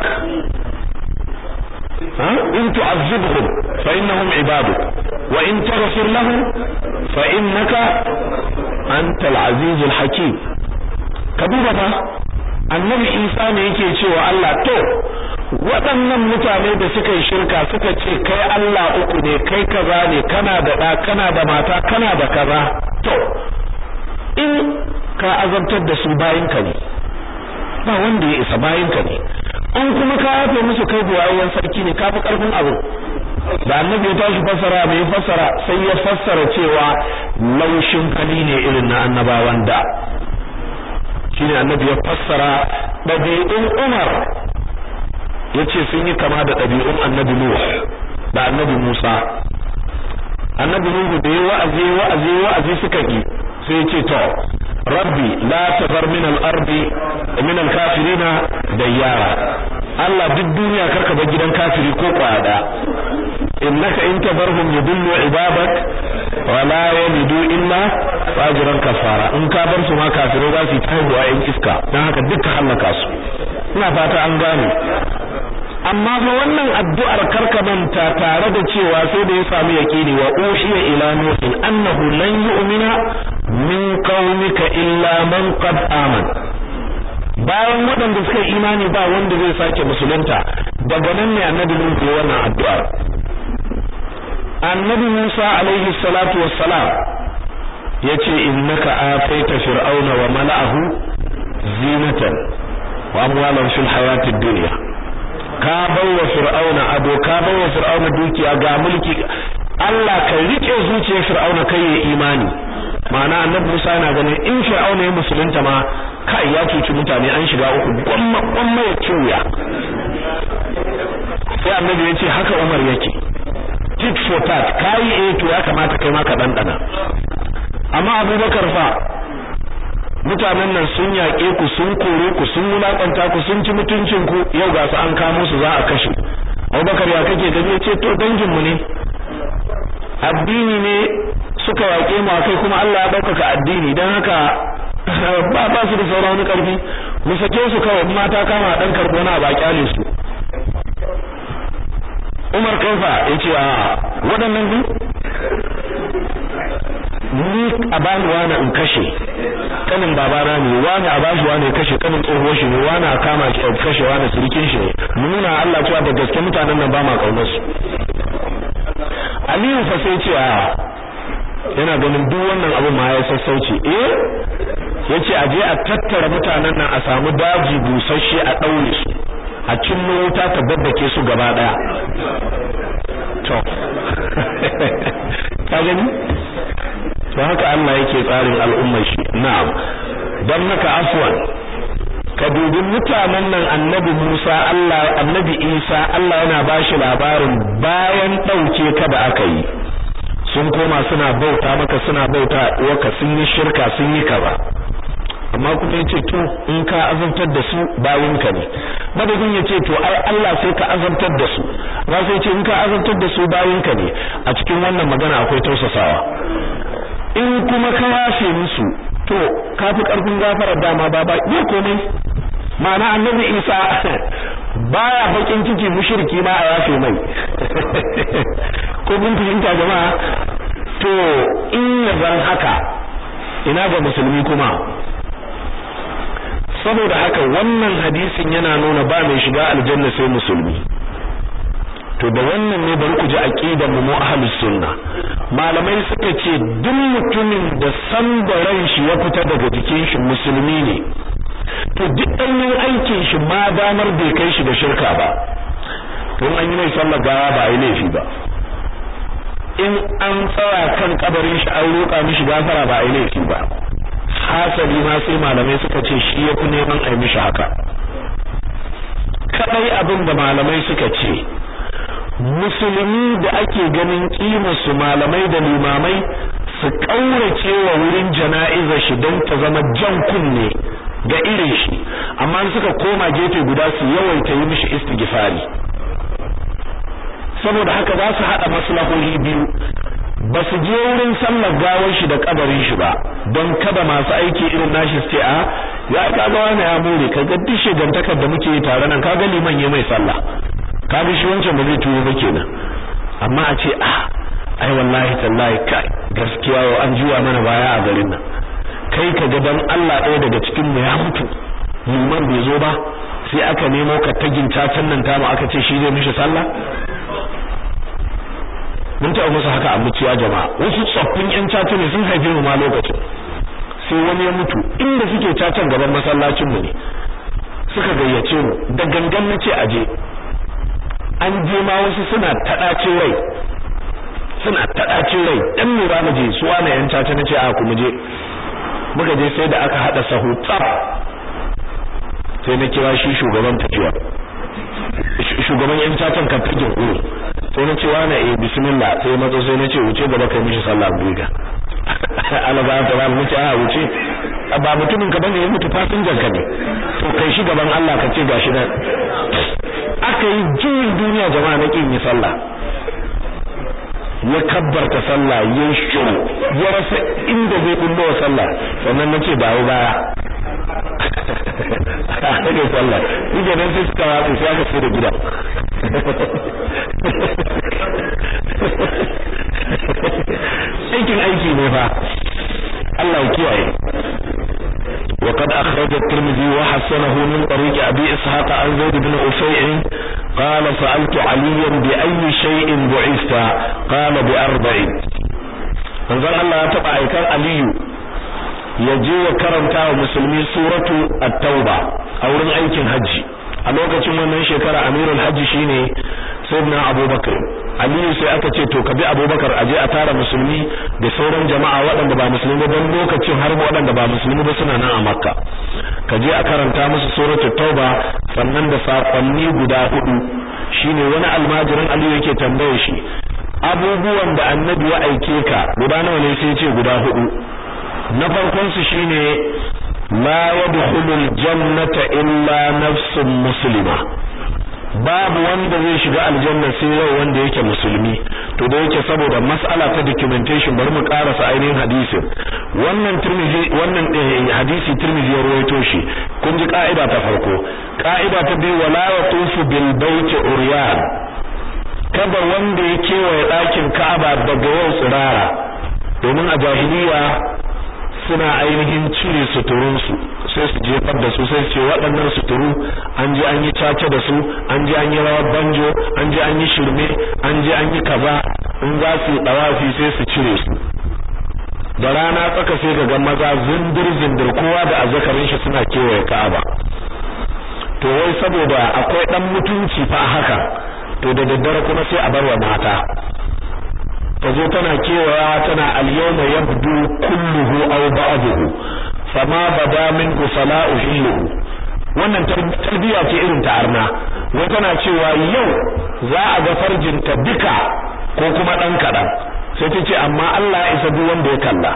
in tu'azzibhum fa innahum ibaduk wa in taghfir lahum fa innaka antal azizul hakim ka duba fa annabi Isa ne yake cewa Allah to waɗannan mutane da suka yi shirka suka ce kai Allah uku ne kai kaza ne kana da ɗa kana da mata kana da kaza to in ka azabtar da su bayinka ne ba wanda ya isa bayinka ne in kuma ka yafe musu kai buwayen sarki ne kafi karfin abu da annabi ya tashi fassara mai fassara sai ya fassara cewa laushin hali ne irin na annabawan da shine annabi ya fassara ɗabi'un Umar yace sun yi kama da ɗabi'un annabi Nuh da annabi Musa annabi Nuh da ya wa'azi wa'azi wa'azi suka ki sai ya ce to rabbi la tazar min al-ardi min al-kafirina dayyara Allah duk duniya karka bar gidan kafiri ko kwada innaka in tabarhum yudillu ibadak wa la yalidu illa fajiran kafara in ka bar su ma kafirai za su yi taihuwa in iska dan haka dukkan halaka su ina fata an gane amma fa wannan addu'ar karka manta tare da cewa sai da ya samu yaqini wa uhiya ila nuhin annahu lan yu'mina min qaumika illa man qad aman bayan waɗanda suka imani ba wanda zai sake musulunta daga nan ne annabi Nuhu ya wannan addu'ar annabi Musa alaihi salatu wassalam yace innaka ataita fir'auna wa mala'ahu zinatan wa amwalan fil hayatid dunya ka bawa fir'auna ado ka bawa fir'auna dukiya ga mulki Allah ka rike zuciyar fir'auna kai ya imani ma'ana annabi Musa yana ganin in fir'auna ya musulunta ma kai ya cuci mutane an shiga uku gwamma gwamma ya ciya sai annabi ya ce haka Umar yake tit for tat kai eh to ya kamata kai ma ka dandana amma Abubakar fa mutanen nan sun yaƙe ku sun kore ku sun wulakanta ku sun ci mutuncin ku yau ga su an kamo su za a kashe Abubakar ya kake gani ce to dangin mu ne addini ne suka yaƙe mu akai kuma Allah ya ɗaukaka addini dan haka ba ba su da sauran wani ƙarfi mu sake su kawai mata kama dan karbo na ba kyale su Umar kaifa yace a waɗannan ne ni a bani wani in kashe kanin babana ne wani a bashi wani ya kashe kanin tsohuwar shi ne wani a kama shi a kashe wani sirikin shi ne nuna Allah cewa da gaske mutanen nan ba ma kaunar su Aliyu fa sai ce a yana ganin duk wannan abin ma ya sassauci eh yace a je a tattara mutanen nan a samu daji busasshe a daure su a cinno wuta ta babbake su gaba daya to ka gani to haka Allah yake tsarin al'ummar shi na'am dan haka afwan ka dubi mutanen nan annabi Musa Allah annabi Isa Allah yana bashi labarin bayan dauke ka da aka yi sun koma suna bauta maka suna bauta waka sun yi shirka sun yi kaza amma kuma yace to in ka azabtar da su bayin ka ne madadin yace to ai Allah sai ka azabtar da su ba sai yace in ka azabtar da su bayin ka ne a cikin wannan magana akwai tausasawa in kuma ka yafe musu to ka fi karfin gafarar dama ba ba ya komai ma'ana annabi Isa baya bakin ciki mushriki ma a yafe mai ko mun fahimta jama'a to in zan haka ina ga musulmi kuma saboda haka wannan hadisin yana nuna ba mai shiga aljanna sai musulmi to da wannan ne bari ku ji aqidar mu ahlus sunna malamai suka ce duk mutumin da san da ran shi ya fita daga jikin shi musulmi ne to duk ɗanyen aikin shi ma damar bai kai shi da shirka ba to an yi mai sallar gawa ba a yi laifi ba in an tsaya kan kabarin shi an roƙa mishi gafara ba a yi laifi ba hasali ma sai malamai suka ce shi yafi neman a yi mishi haka kadai abin da malamai suka ce musulmi da ake ganin kimar su malamai da limamai su kaurace wa wurin jana'izar shi don ta zama jan kunne ga irin shi amma suka koma gefe guda su yawaita yi mishi istighfari saboda haka za su hada maslahohi biyu ba su je wurin sallar gawar shi da kabarin shi ba don kada masu aiki irin nashi su ce a ya kaga wani ya more kaga duk shigantakar da muke yi tare nan kaga liman ya mai sallah kaga shi wancan ba zai tuwo ba kenan amma a ce ah ai wallahi tallahi kai gaskiya yau an juwa mana baya a garin nan kai ka ga dan Allah ɗaya daga cikin mu ya mutu liman bai zo ba sai aka nemo ka tagin cacan nan tamu aka ce shi zai mishi sallah mun taɓa musu haka a muciya jama'a wasu tsoffin yan caca ne sun haife mu ma lokacin sai wani ya mutu inda suke cacan gaban masallacin mu ne suka gayyace mu da gangan nace aje an je ma wasu suna taɗacin rai suna taɗacin rai ɗan lura mu je su wani yan caca nace a ku mu je muka je sai da aka hada sahu tsaf sai na kira shi shugaban tafiya shugaban yan cacan kan fage uru sai na ce wani eh bismillah sai mazo sai na ce wuce gaba kai mishi sallah biga Allah ba ta ran muke a wuce ba mutumin ka bane ya mutu fasinjan ka ne to kai shi gaban Allah ka ce gashi nan aka yi juyin duniya jama'a na kin yi sallah ya kabbarta sallah ya shiru ya rasa inda zai bullo wa sallah sannan nace dawo baya ake sallah yake nan sai suka watsa sai aka sai da gida aikin aiki ne fa Allah ya kiyaye وقد أخرج الترمذي وحسنه من طريق أبي إسحاق عن زيد بن أفيع قال سألت عليا بأي شيء بعثت قال بأربع manzon Allah ya taba aikar Aliyu ya je ya karanta wa musulmi suratu at-tauba a wurin aikin haji a lokacin wannan shekara amirul haji shine sayyidina abubakar aliyu sai aka ce to ka bi abubakar aje a tara musulmi da sauran jama'a waɗanda ba musulmi ba don lokacin har waɗanda ba musulmi ba suna nan a makka ka je a karanta musu suratu tauba sannan da sakonni guda hudu shine wani almajirin aliyu yake tambaye shi abubuwan da annabi ya aike ka guda nawa ne sai ce guda hudu na farkon su shine la yadkhulul jannata illa nafsun muslima babu wanda zai shiga aljanna sai rai wanda yake musulmi to da yake saboda mas'ala ta documentation bari mu karasa ainihin hadisin wannan tirmizi wannan hadisi tirmizi ya rawaito shi kun ji ka'ida ta farko ka'ida ta biyu wala yatufu bil baiti uryan kada wanda ya kewaye ɗakin Ka'aba daga yau tsirara domin a jahiliya suna ainihin cire suturunsu sai su jefar da su sai su ce waɗannan suturu an je an yi caca da su an je an yi rawar banjo an je an yi shirme an je an yi kaza in za su yi ɗawafi sai su cire su da rana tsaka sai ga maza zindir zindir kowa da azzakarin shi suna kewaye Ka'aba to wai saboda akwai dan mutunci fa haka to da daddare kuma sai a bar wa mata ta zo tana kewaya tana al-yawma yabdu kulluhu aw ba'dahu fama bada minhu sala'u hilluhu wannan tarbiya ce irin ta arna wai tana cewa yau za a ga farjinta duka ko kuma dan kadan sai ta ce amma Allah ya isa duk wanda ya kalla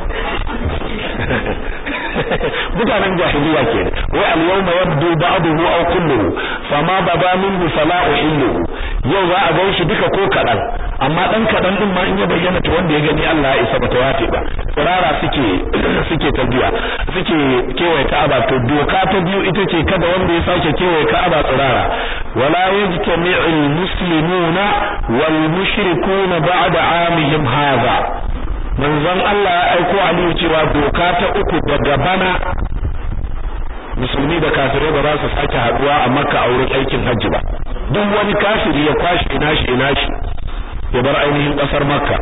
mutanen jahiliya ke wai al-yawma yabdu ba'dahu aw kulluhu fama bada minhu fala uhilluhu yau za a gan shi duka ko kadan amma dan kadan din ma in ya bayyana to wanda ya gani Allah ya isa bata wace ba tsirara suke suke tabiya suke kewaye Ka'aba to doka ta biyu ita ce kada wanda ya sake kewaye Ka'aba tsirara wala yajtami'ul muslimuna wal mushrikuna ba'da amihim hadha manzon Allah ya aiko Aliyu cewa doka ta uku daga bana musulmi da kafirai ba za su sake haduwa a Makka a wurin aikin hajji ba duk wani kafiri ya kwashi ina shi ina shi ya bar ainihin kasar Makka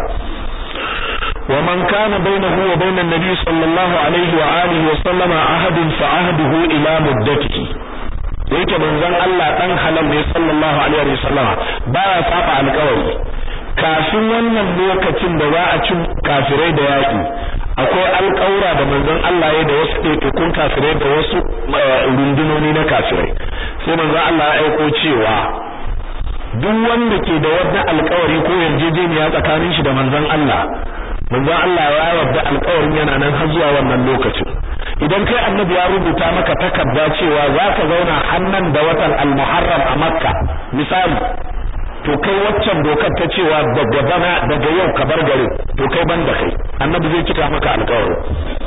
wa man kana bainahu wa bainan nabi sallallahu alaihi wa alihi wa sallama ahadun fa ahduhu ila muddatihi yake manzon Allah dan halal ne sallallahu alaihi wa sallama baya saba alƙawari kafin wannan lokacin da za a cin kafirai da yaƙi akwai alƙawura da manzon Allah ya da wasu ɗaiɗaikun kafirai da wasu rundunoni na kafirai sai manzon Allah ya aiko cewa duk wanda ke da wani alƙawari ko yarjejeniya tsakanin shi da manzon Allah manzon Allah ya yarda alƙawarin yana nan har zuwa wannan lokacin idan kai annabi ya rubuta maka takarda cewa za ka zauna hannan da watan al-muharram a makka misali to kai waccan dokar ta cewa daga bana daga yau ka bar garin to kai ban da kai annabi zai cika maka alƙawari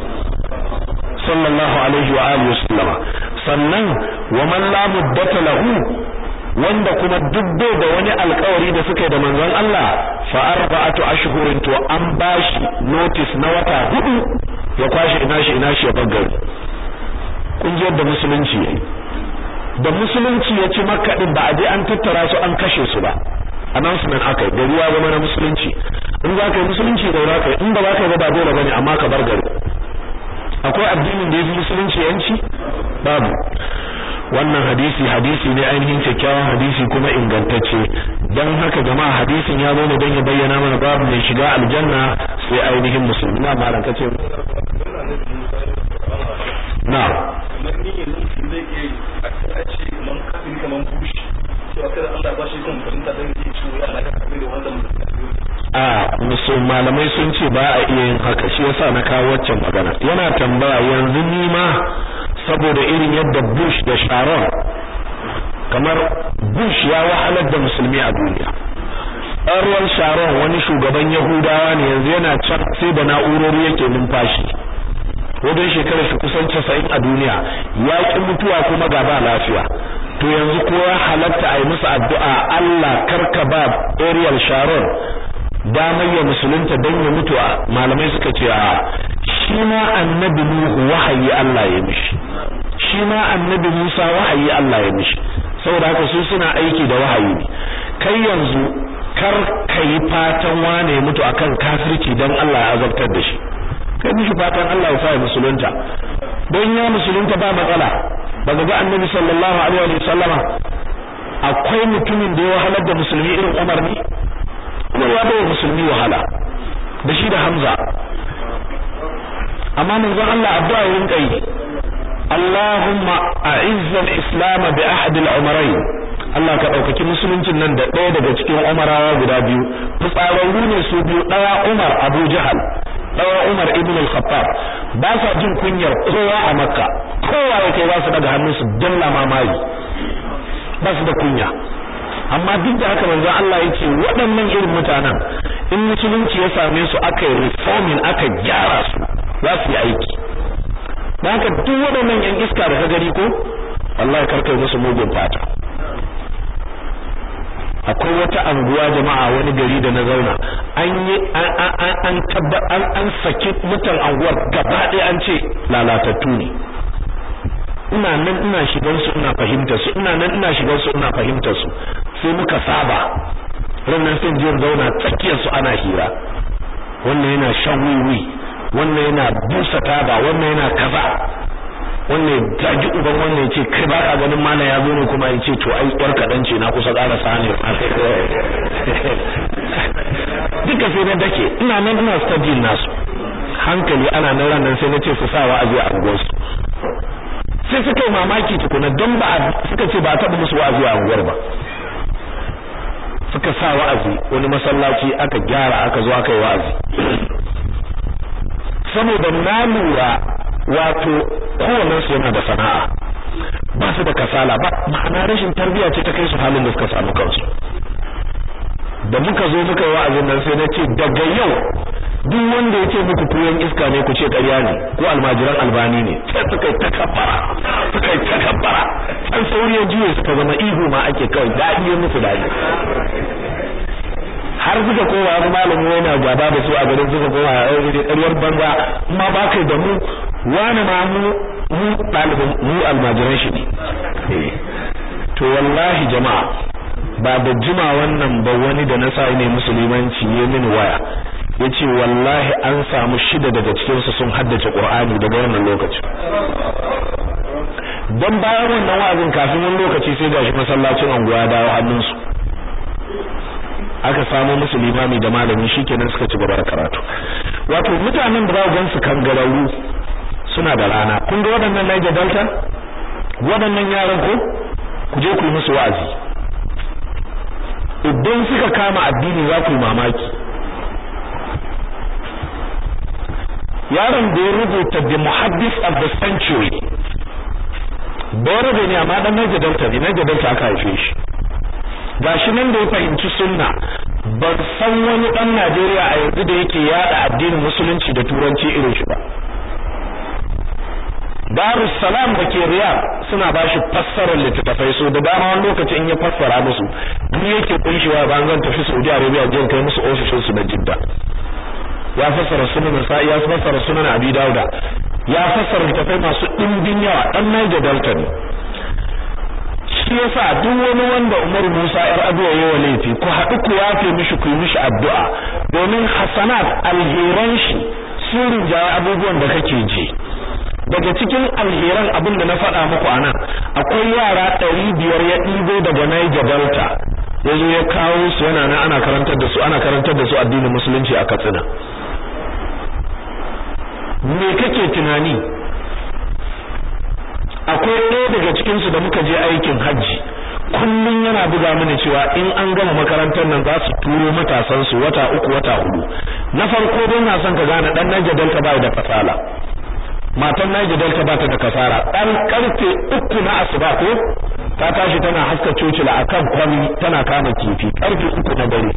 sallallahu alaihi wa alihi wasallama sannan wa man la muddata lahu wanda kuma duk bai da wani alƙawari da suka yi da manzon Allah fa arba'atu ashhurin to an bashi notice na wata hudu ya kwashi ina shi ina shi ya bar gari kun ji yadda musulunci yayi da musulunci ya ci makka din ba a je an tattara su an kashe su ba announcement aka yi da ruwa zama na musulunci in za ka yi musulunci da za ka yi in ba za ka yi ba dole bane amma ka bar gari akwai addinin da ya fi musulunci yanci babu wannan hadisi hadisi ne ainihin kyakkyawan hadisi kuma ingantacce don haka jama'a hadisin ya zo ne don ya bayyana mana babu mai shiga aljanna sai ainihin musulmi na malam kace na a musul malamai sun ce ba a iya yin haka shi yasa na kawo waccan magana yana tambaya yanzu ni ma saboda irin yadda Bush da Sharon kamar Bush ya wahalar da musulmi a duniya Ariel Sharon wani shugaban Yahudawa ne yanzu yana can sai da na'urori yake numfashi wajen shekarar shi kusan 90 a duniya ya ki mutuwa kuma ga ba lafiya to yanzu ko ya halatta a yi musu addu'a Allah karka ba Ariel Sharon damar ya musulunta don ya mutu malamai suka ce a shi ma annabi Nuhu wahayi Allah ya mishi shi ma annabi Musa wahayi Allah ya mishi saboda haka su suna aiki da wahayi ne kai yanzu kar ka yi fatan wane ya mutu akan kafirci don Allah ya azabtar da shi kai mishi fatan Allah ya sa ya musulunta don ya musulunta ba matsala ba ga annabi sallallahu alaihi wa sallama akwai mutumin da ya wahalar da musulmi irin Umar ne Umar ya bawa musulmi wahala da shi da Hamza amma manzon Allah addu'a yin kai Allahumma a'izz al-islam bi ahad al-umrayn Allah ka daukaki musuluncin nan da ɗaya daga cikin umarawa guda biyu fitsararru ne su biyu ɗaya Umar Abu Jahal ɗaya Umar ibn al-Khattab ba sa jin kunyar kowa a Makka kowa ya kai ba su daga hannunsu dalla mamayi ba su da kunya amma duk da haka manzon Allah yake waɗannan irin mutanen in musulunci ya same su aka yi reforming aka gyara su za su yi aiki da haka duk waɗannan yan iska da ka gani ko wallahi karkai musu mugun fata akwai wata anguwa jama'a wani gari da na zauna an yi an tabba an an saki mutan anguwar gaba ɗaya an ce lalatattu ne ina nan ina shigar su ina fahimtar su ina nan ina shigar su ina fahimtar su sai muka saba rannan sai jin zauna tsakiyar su ana hira wannan yana shan wiwi wannan yana busa taba wannan yana kaza wannan zagi uban wannan ya ce kai ba ka ganin mana ya zo ne kuma ya ce to ai yar kaɗan ce na kusa ƙara sani duka sai na dake ina nan ina study nasu hankali ana nan ranar sai na ce su sa wa'azi a unguwarsu sai suka yi mamaki tukuna don ba suka ce ba taɓa musu wa'azi a unguwar ba suka sa wa'azi wani masallaci aka gyara aka zo aka yi wa'azi saboda na lura wato kowannen su yana da sana'a ba su da kasala ba ma'ana rashin tarbiyya ce ta kai su halin da suka samu kansu da muka zo muka yi wa'azin nan sai na ce daga yau duk wanda ya ce muku tuyon iska ne ku ce ƙarya ne ko almajiran albani ne sai suka yi takabbara suka yi takabbara an sauri ya juye suka zama ihu ma ake kawai daɗi ya musu daɗi har suka kowa wani malami yana gaba da su a garin suka kowa a yau da ƙaryar banza ma ba kai da mu wani ma mu mu ɗalibin mu almajiran shi ne to wallahi jama'a ba da jima wannan ba wani da na sa ne musulmanci ya mini waya yace wallahi an samu shida daga cikin su sun haddace Qur'ani daga wannan lokaci dan bayan wannan wa'azin kafin wani lokaci sai gashi masallacin anguwa dawo hannun su aka samu musu limami da malami shikenan suka ci gaba da karatu wato mutanen da za ku gansu kangararru suna da rana kun ga waɗannan Niger Delta waɗannan yaran ko ku je ku yi musu wa'azi idan suka kama addini za ku yi mamaki yaron da ya rubuta the muhaddis of the century bayar ne amma dan Niger Delta ne Niger Delta aka haife shi gashi nan da ya fahimci sunna ban san wani dan Najeriya a yanzu da yake yada addinin musulunci da turanci irin shi ba Darus Salam da ke Riyadh suna ba shi fassarar littattafai so da dama wani lokaci in ya fassara musu duk yake kunshewa ba zan tafi Saudi Arabia jin kai musu ofishin su na Jidda ya fassara sunan Nasa'i ya fassara sunan Abi Dauda ya fassara littattafai masu dimbin yawa dan Niger Delta ne shi yasa duk wani wanda Umar Musa yar Abuwa yayi laifi ku haɗu ku yafe mishi ku yi mishi addu'a domin hasanat alheran shi sun rinjaye abubuwan da kake ji daga cikin alheran abin da na faɗa muku anan akwai yara ɗari biyar ya ɗibo daga Niger Delta ya zo ya kawo su yana nan ana karantar da su ana karantar da su addinin musulunci a Katsina me kake tunani akwai ɗaya daga cikin su da muka je aikin hajji kullun yana buga mana cewa in an gama makarantar nan za su turo matasan su wata uku wata hudu na farko dai na son ka gane dan Niger Delta bai da fasala matan Niger Delta ba ta da kasara dan karfe uku na asuba ko ta tashi tana haska cocila akan kwami tana kama kifi karfe uku na dare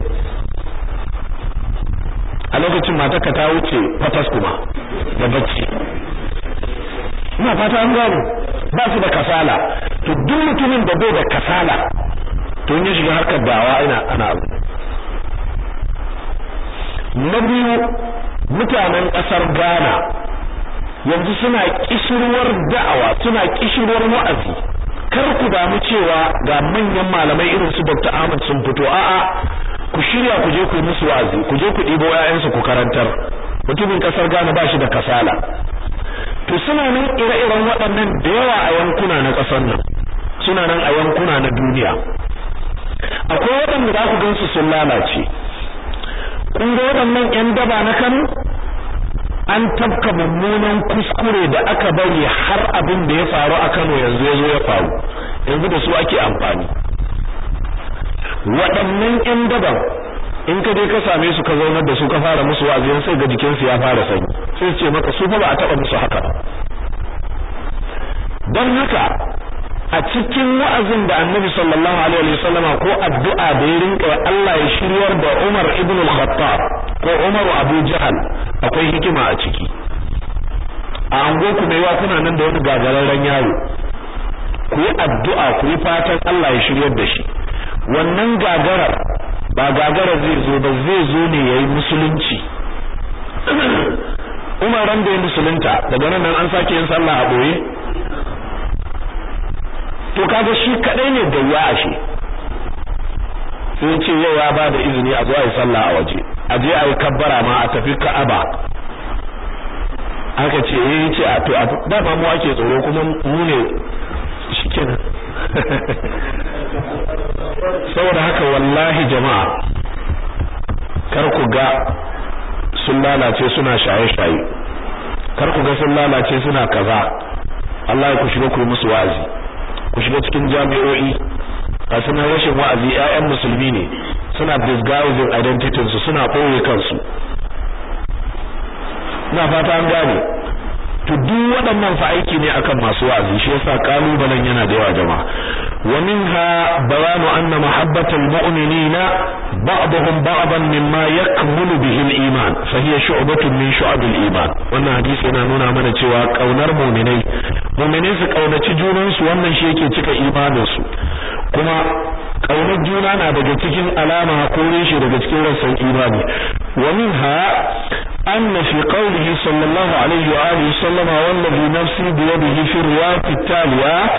a lokacin matarka ta wuce fatas kuma da bacci ina fata an gano ba su da kasala to duk mutumin da bai da kasala to in ya shiga harkar dawa ina ana abu na biyu mutanen kasar Ghana yanzu suna kishirwar da'awa suna kishirwar wa'azi kar ku damu cewa ga manyan malamai irin su Dr. Ahmad sun fito a'a ku shirya ku je ku yi musu wa'azi ku je ku ɗibo ƴaƴansu ku karantar mutumin kasar Ghana ba shi da kasala to suna nan ire-iren waɗannan da yawa a yankuna na ƙasar nan suna nan a yankuna na duniya akwai waɗanda za ku gansu sun lalace kun ga waɗannan ƴan daba na Kano an tafka mummunan kuskure da aka bari har abin da ya faru a Kano yanzu ya zo ya faru yanzu da su ake amfani waɗannan ƴan daban in ka je ka same su ka zaunar da su ka fara musu wa'azi sai ga jikin su ya fara sanyi sai su ce maka su fa ba a taba musu haka ba dan haka a cikin wa'azin da Annabi sallallahu alaihi wasallama ko addu'a da ya rinka Allah ya shiryar da Umar ibn al-Khattab ko Umar Abu Jahal akwai hikima a ciki a ango ku mai wa kuna nan da wani gagararren yaro ku yi addu'a ku yi fatan Allah ya shiryar da shi wannan gagarar ba gagara zai zo ba zai zo ne yayi musulunci Umar ran da ya musulunta daga nan an sake yin sallah a boye to kaga shi kadai ne da ya ashe sai ce yau ya ba da izini a zo a yi sallah a waje a je a yi kabbara ma a tafi Ka'aba aka ce eh ce a to da ba mu ake tsoro kuma mu ne shikenan saboda haka wallahi jama'a kar ku ga sun lalace suna shaye-shaye kar ku ga sun lalace suna kaza Allah ku shiga ku yi musu wa'azi ku shiga cikin jami'o'i a suna rashin wa'azi ƴaƴan musulmi ne suna disguising identity su suna ɓoye kansu ina fata an gane to duk waɗannan fa aiki ne akan masu wa'azi shi yasa kalubalen yana da yawa jama'a wa minha bayanu anna mahabbatal mu'minina ba'dhum ba'dan mimma yakmulu bihi al-iman fa hiya shu'batun min shu'ab al-iman wannan hadisi yana nuna mana cewa kaunar mu'minai mu'minai su kaunaci junan su wannan shi yake cika imanin su kuma kaunar juna na daga cikin alama ko reshe daga cikin rassan imani wa minha أن في قوله صلى الله عليه وآله وسلم والذي نفسي بيده في الرواية التالية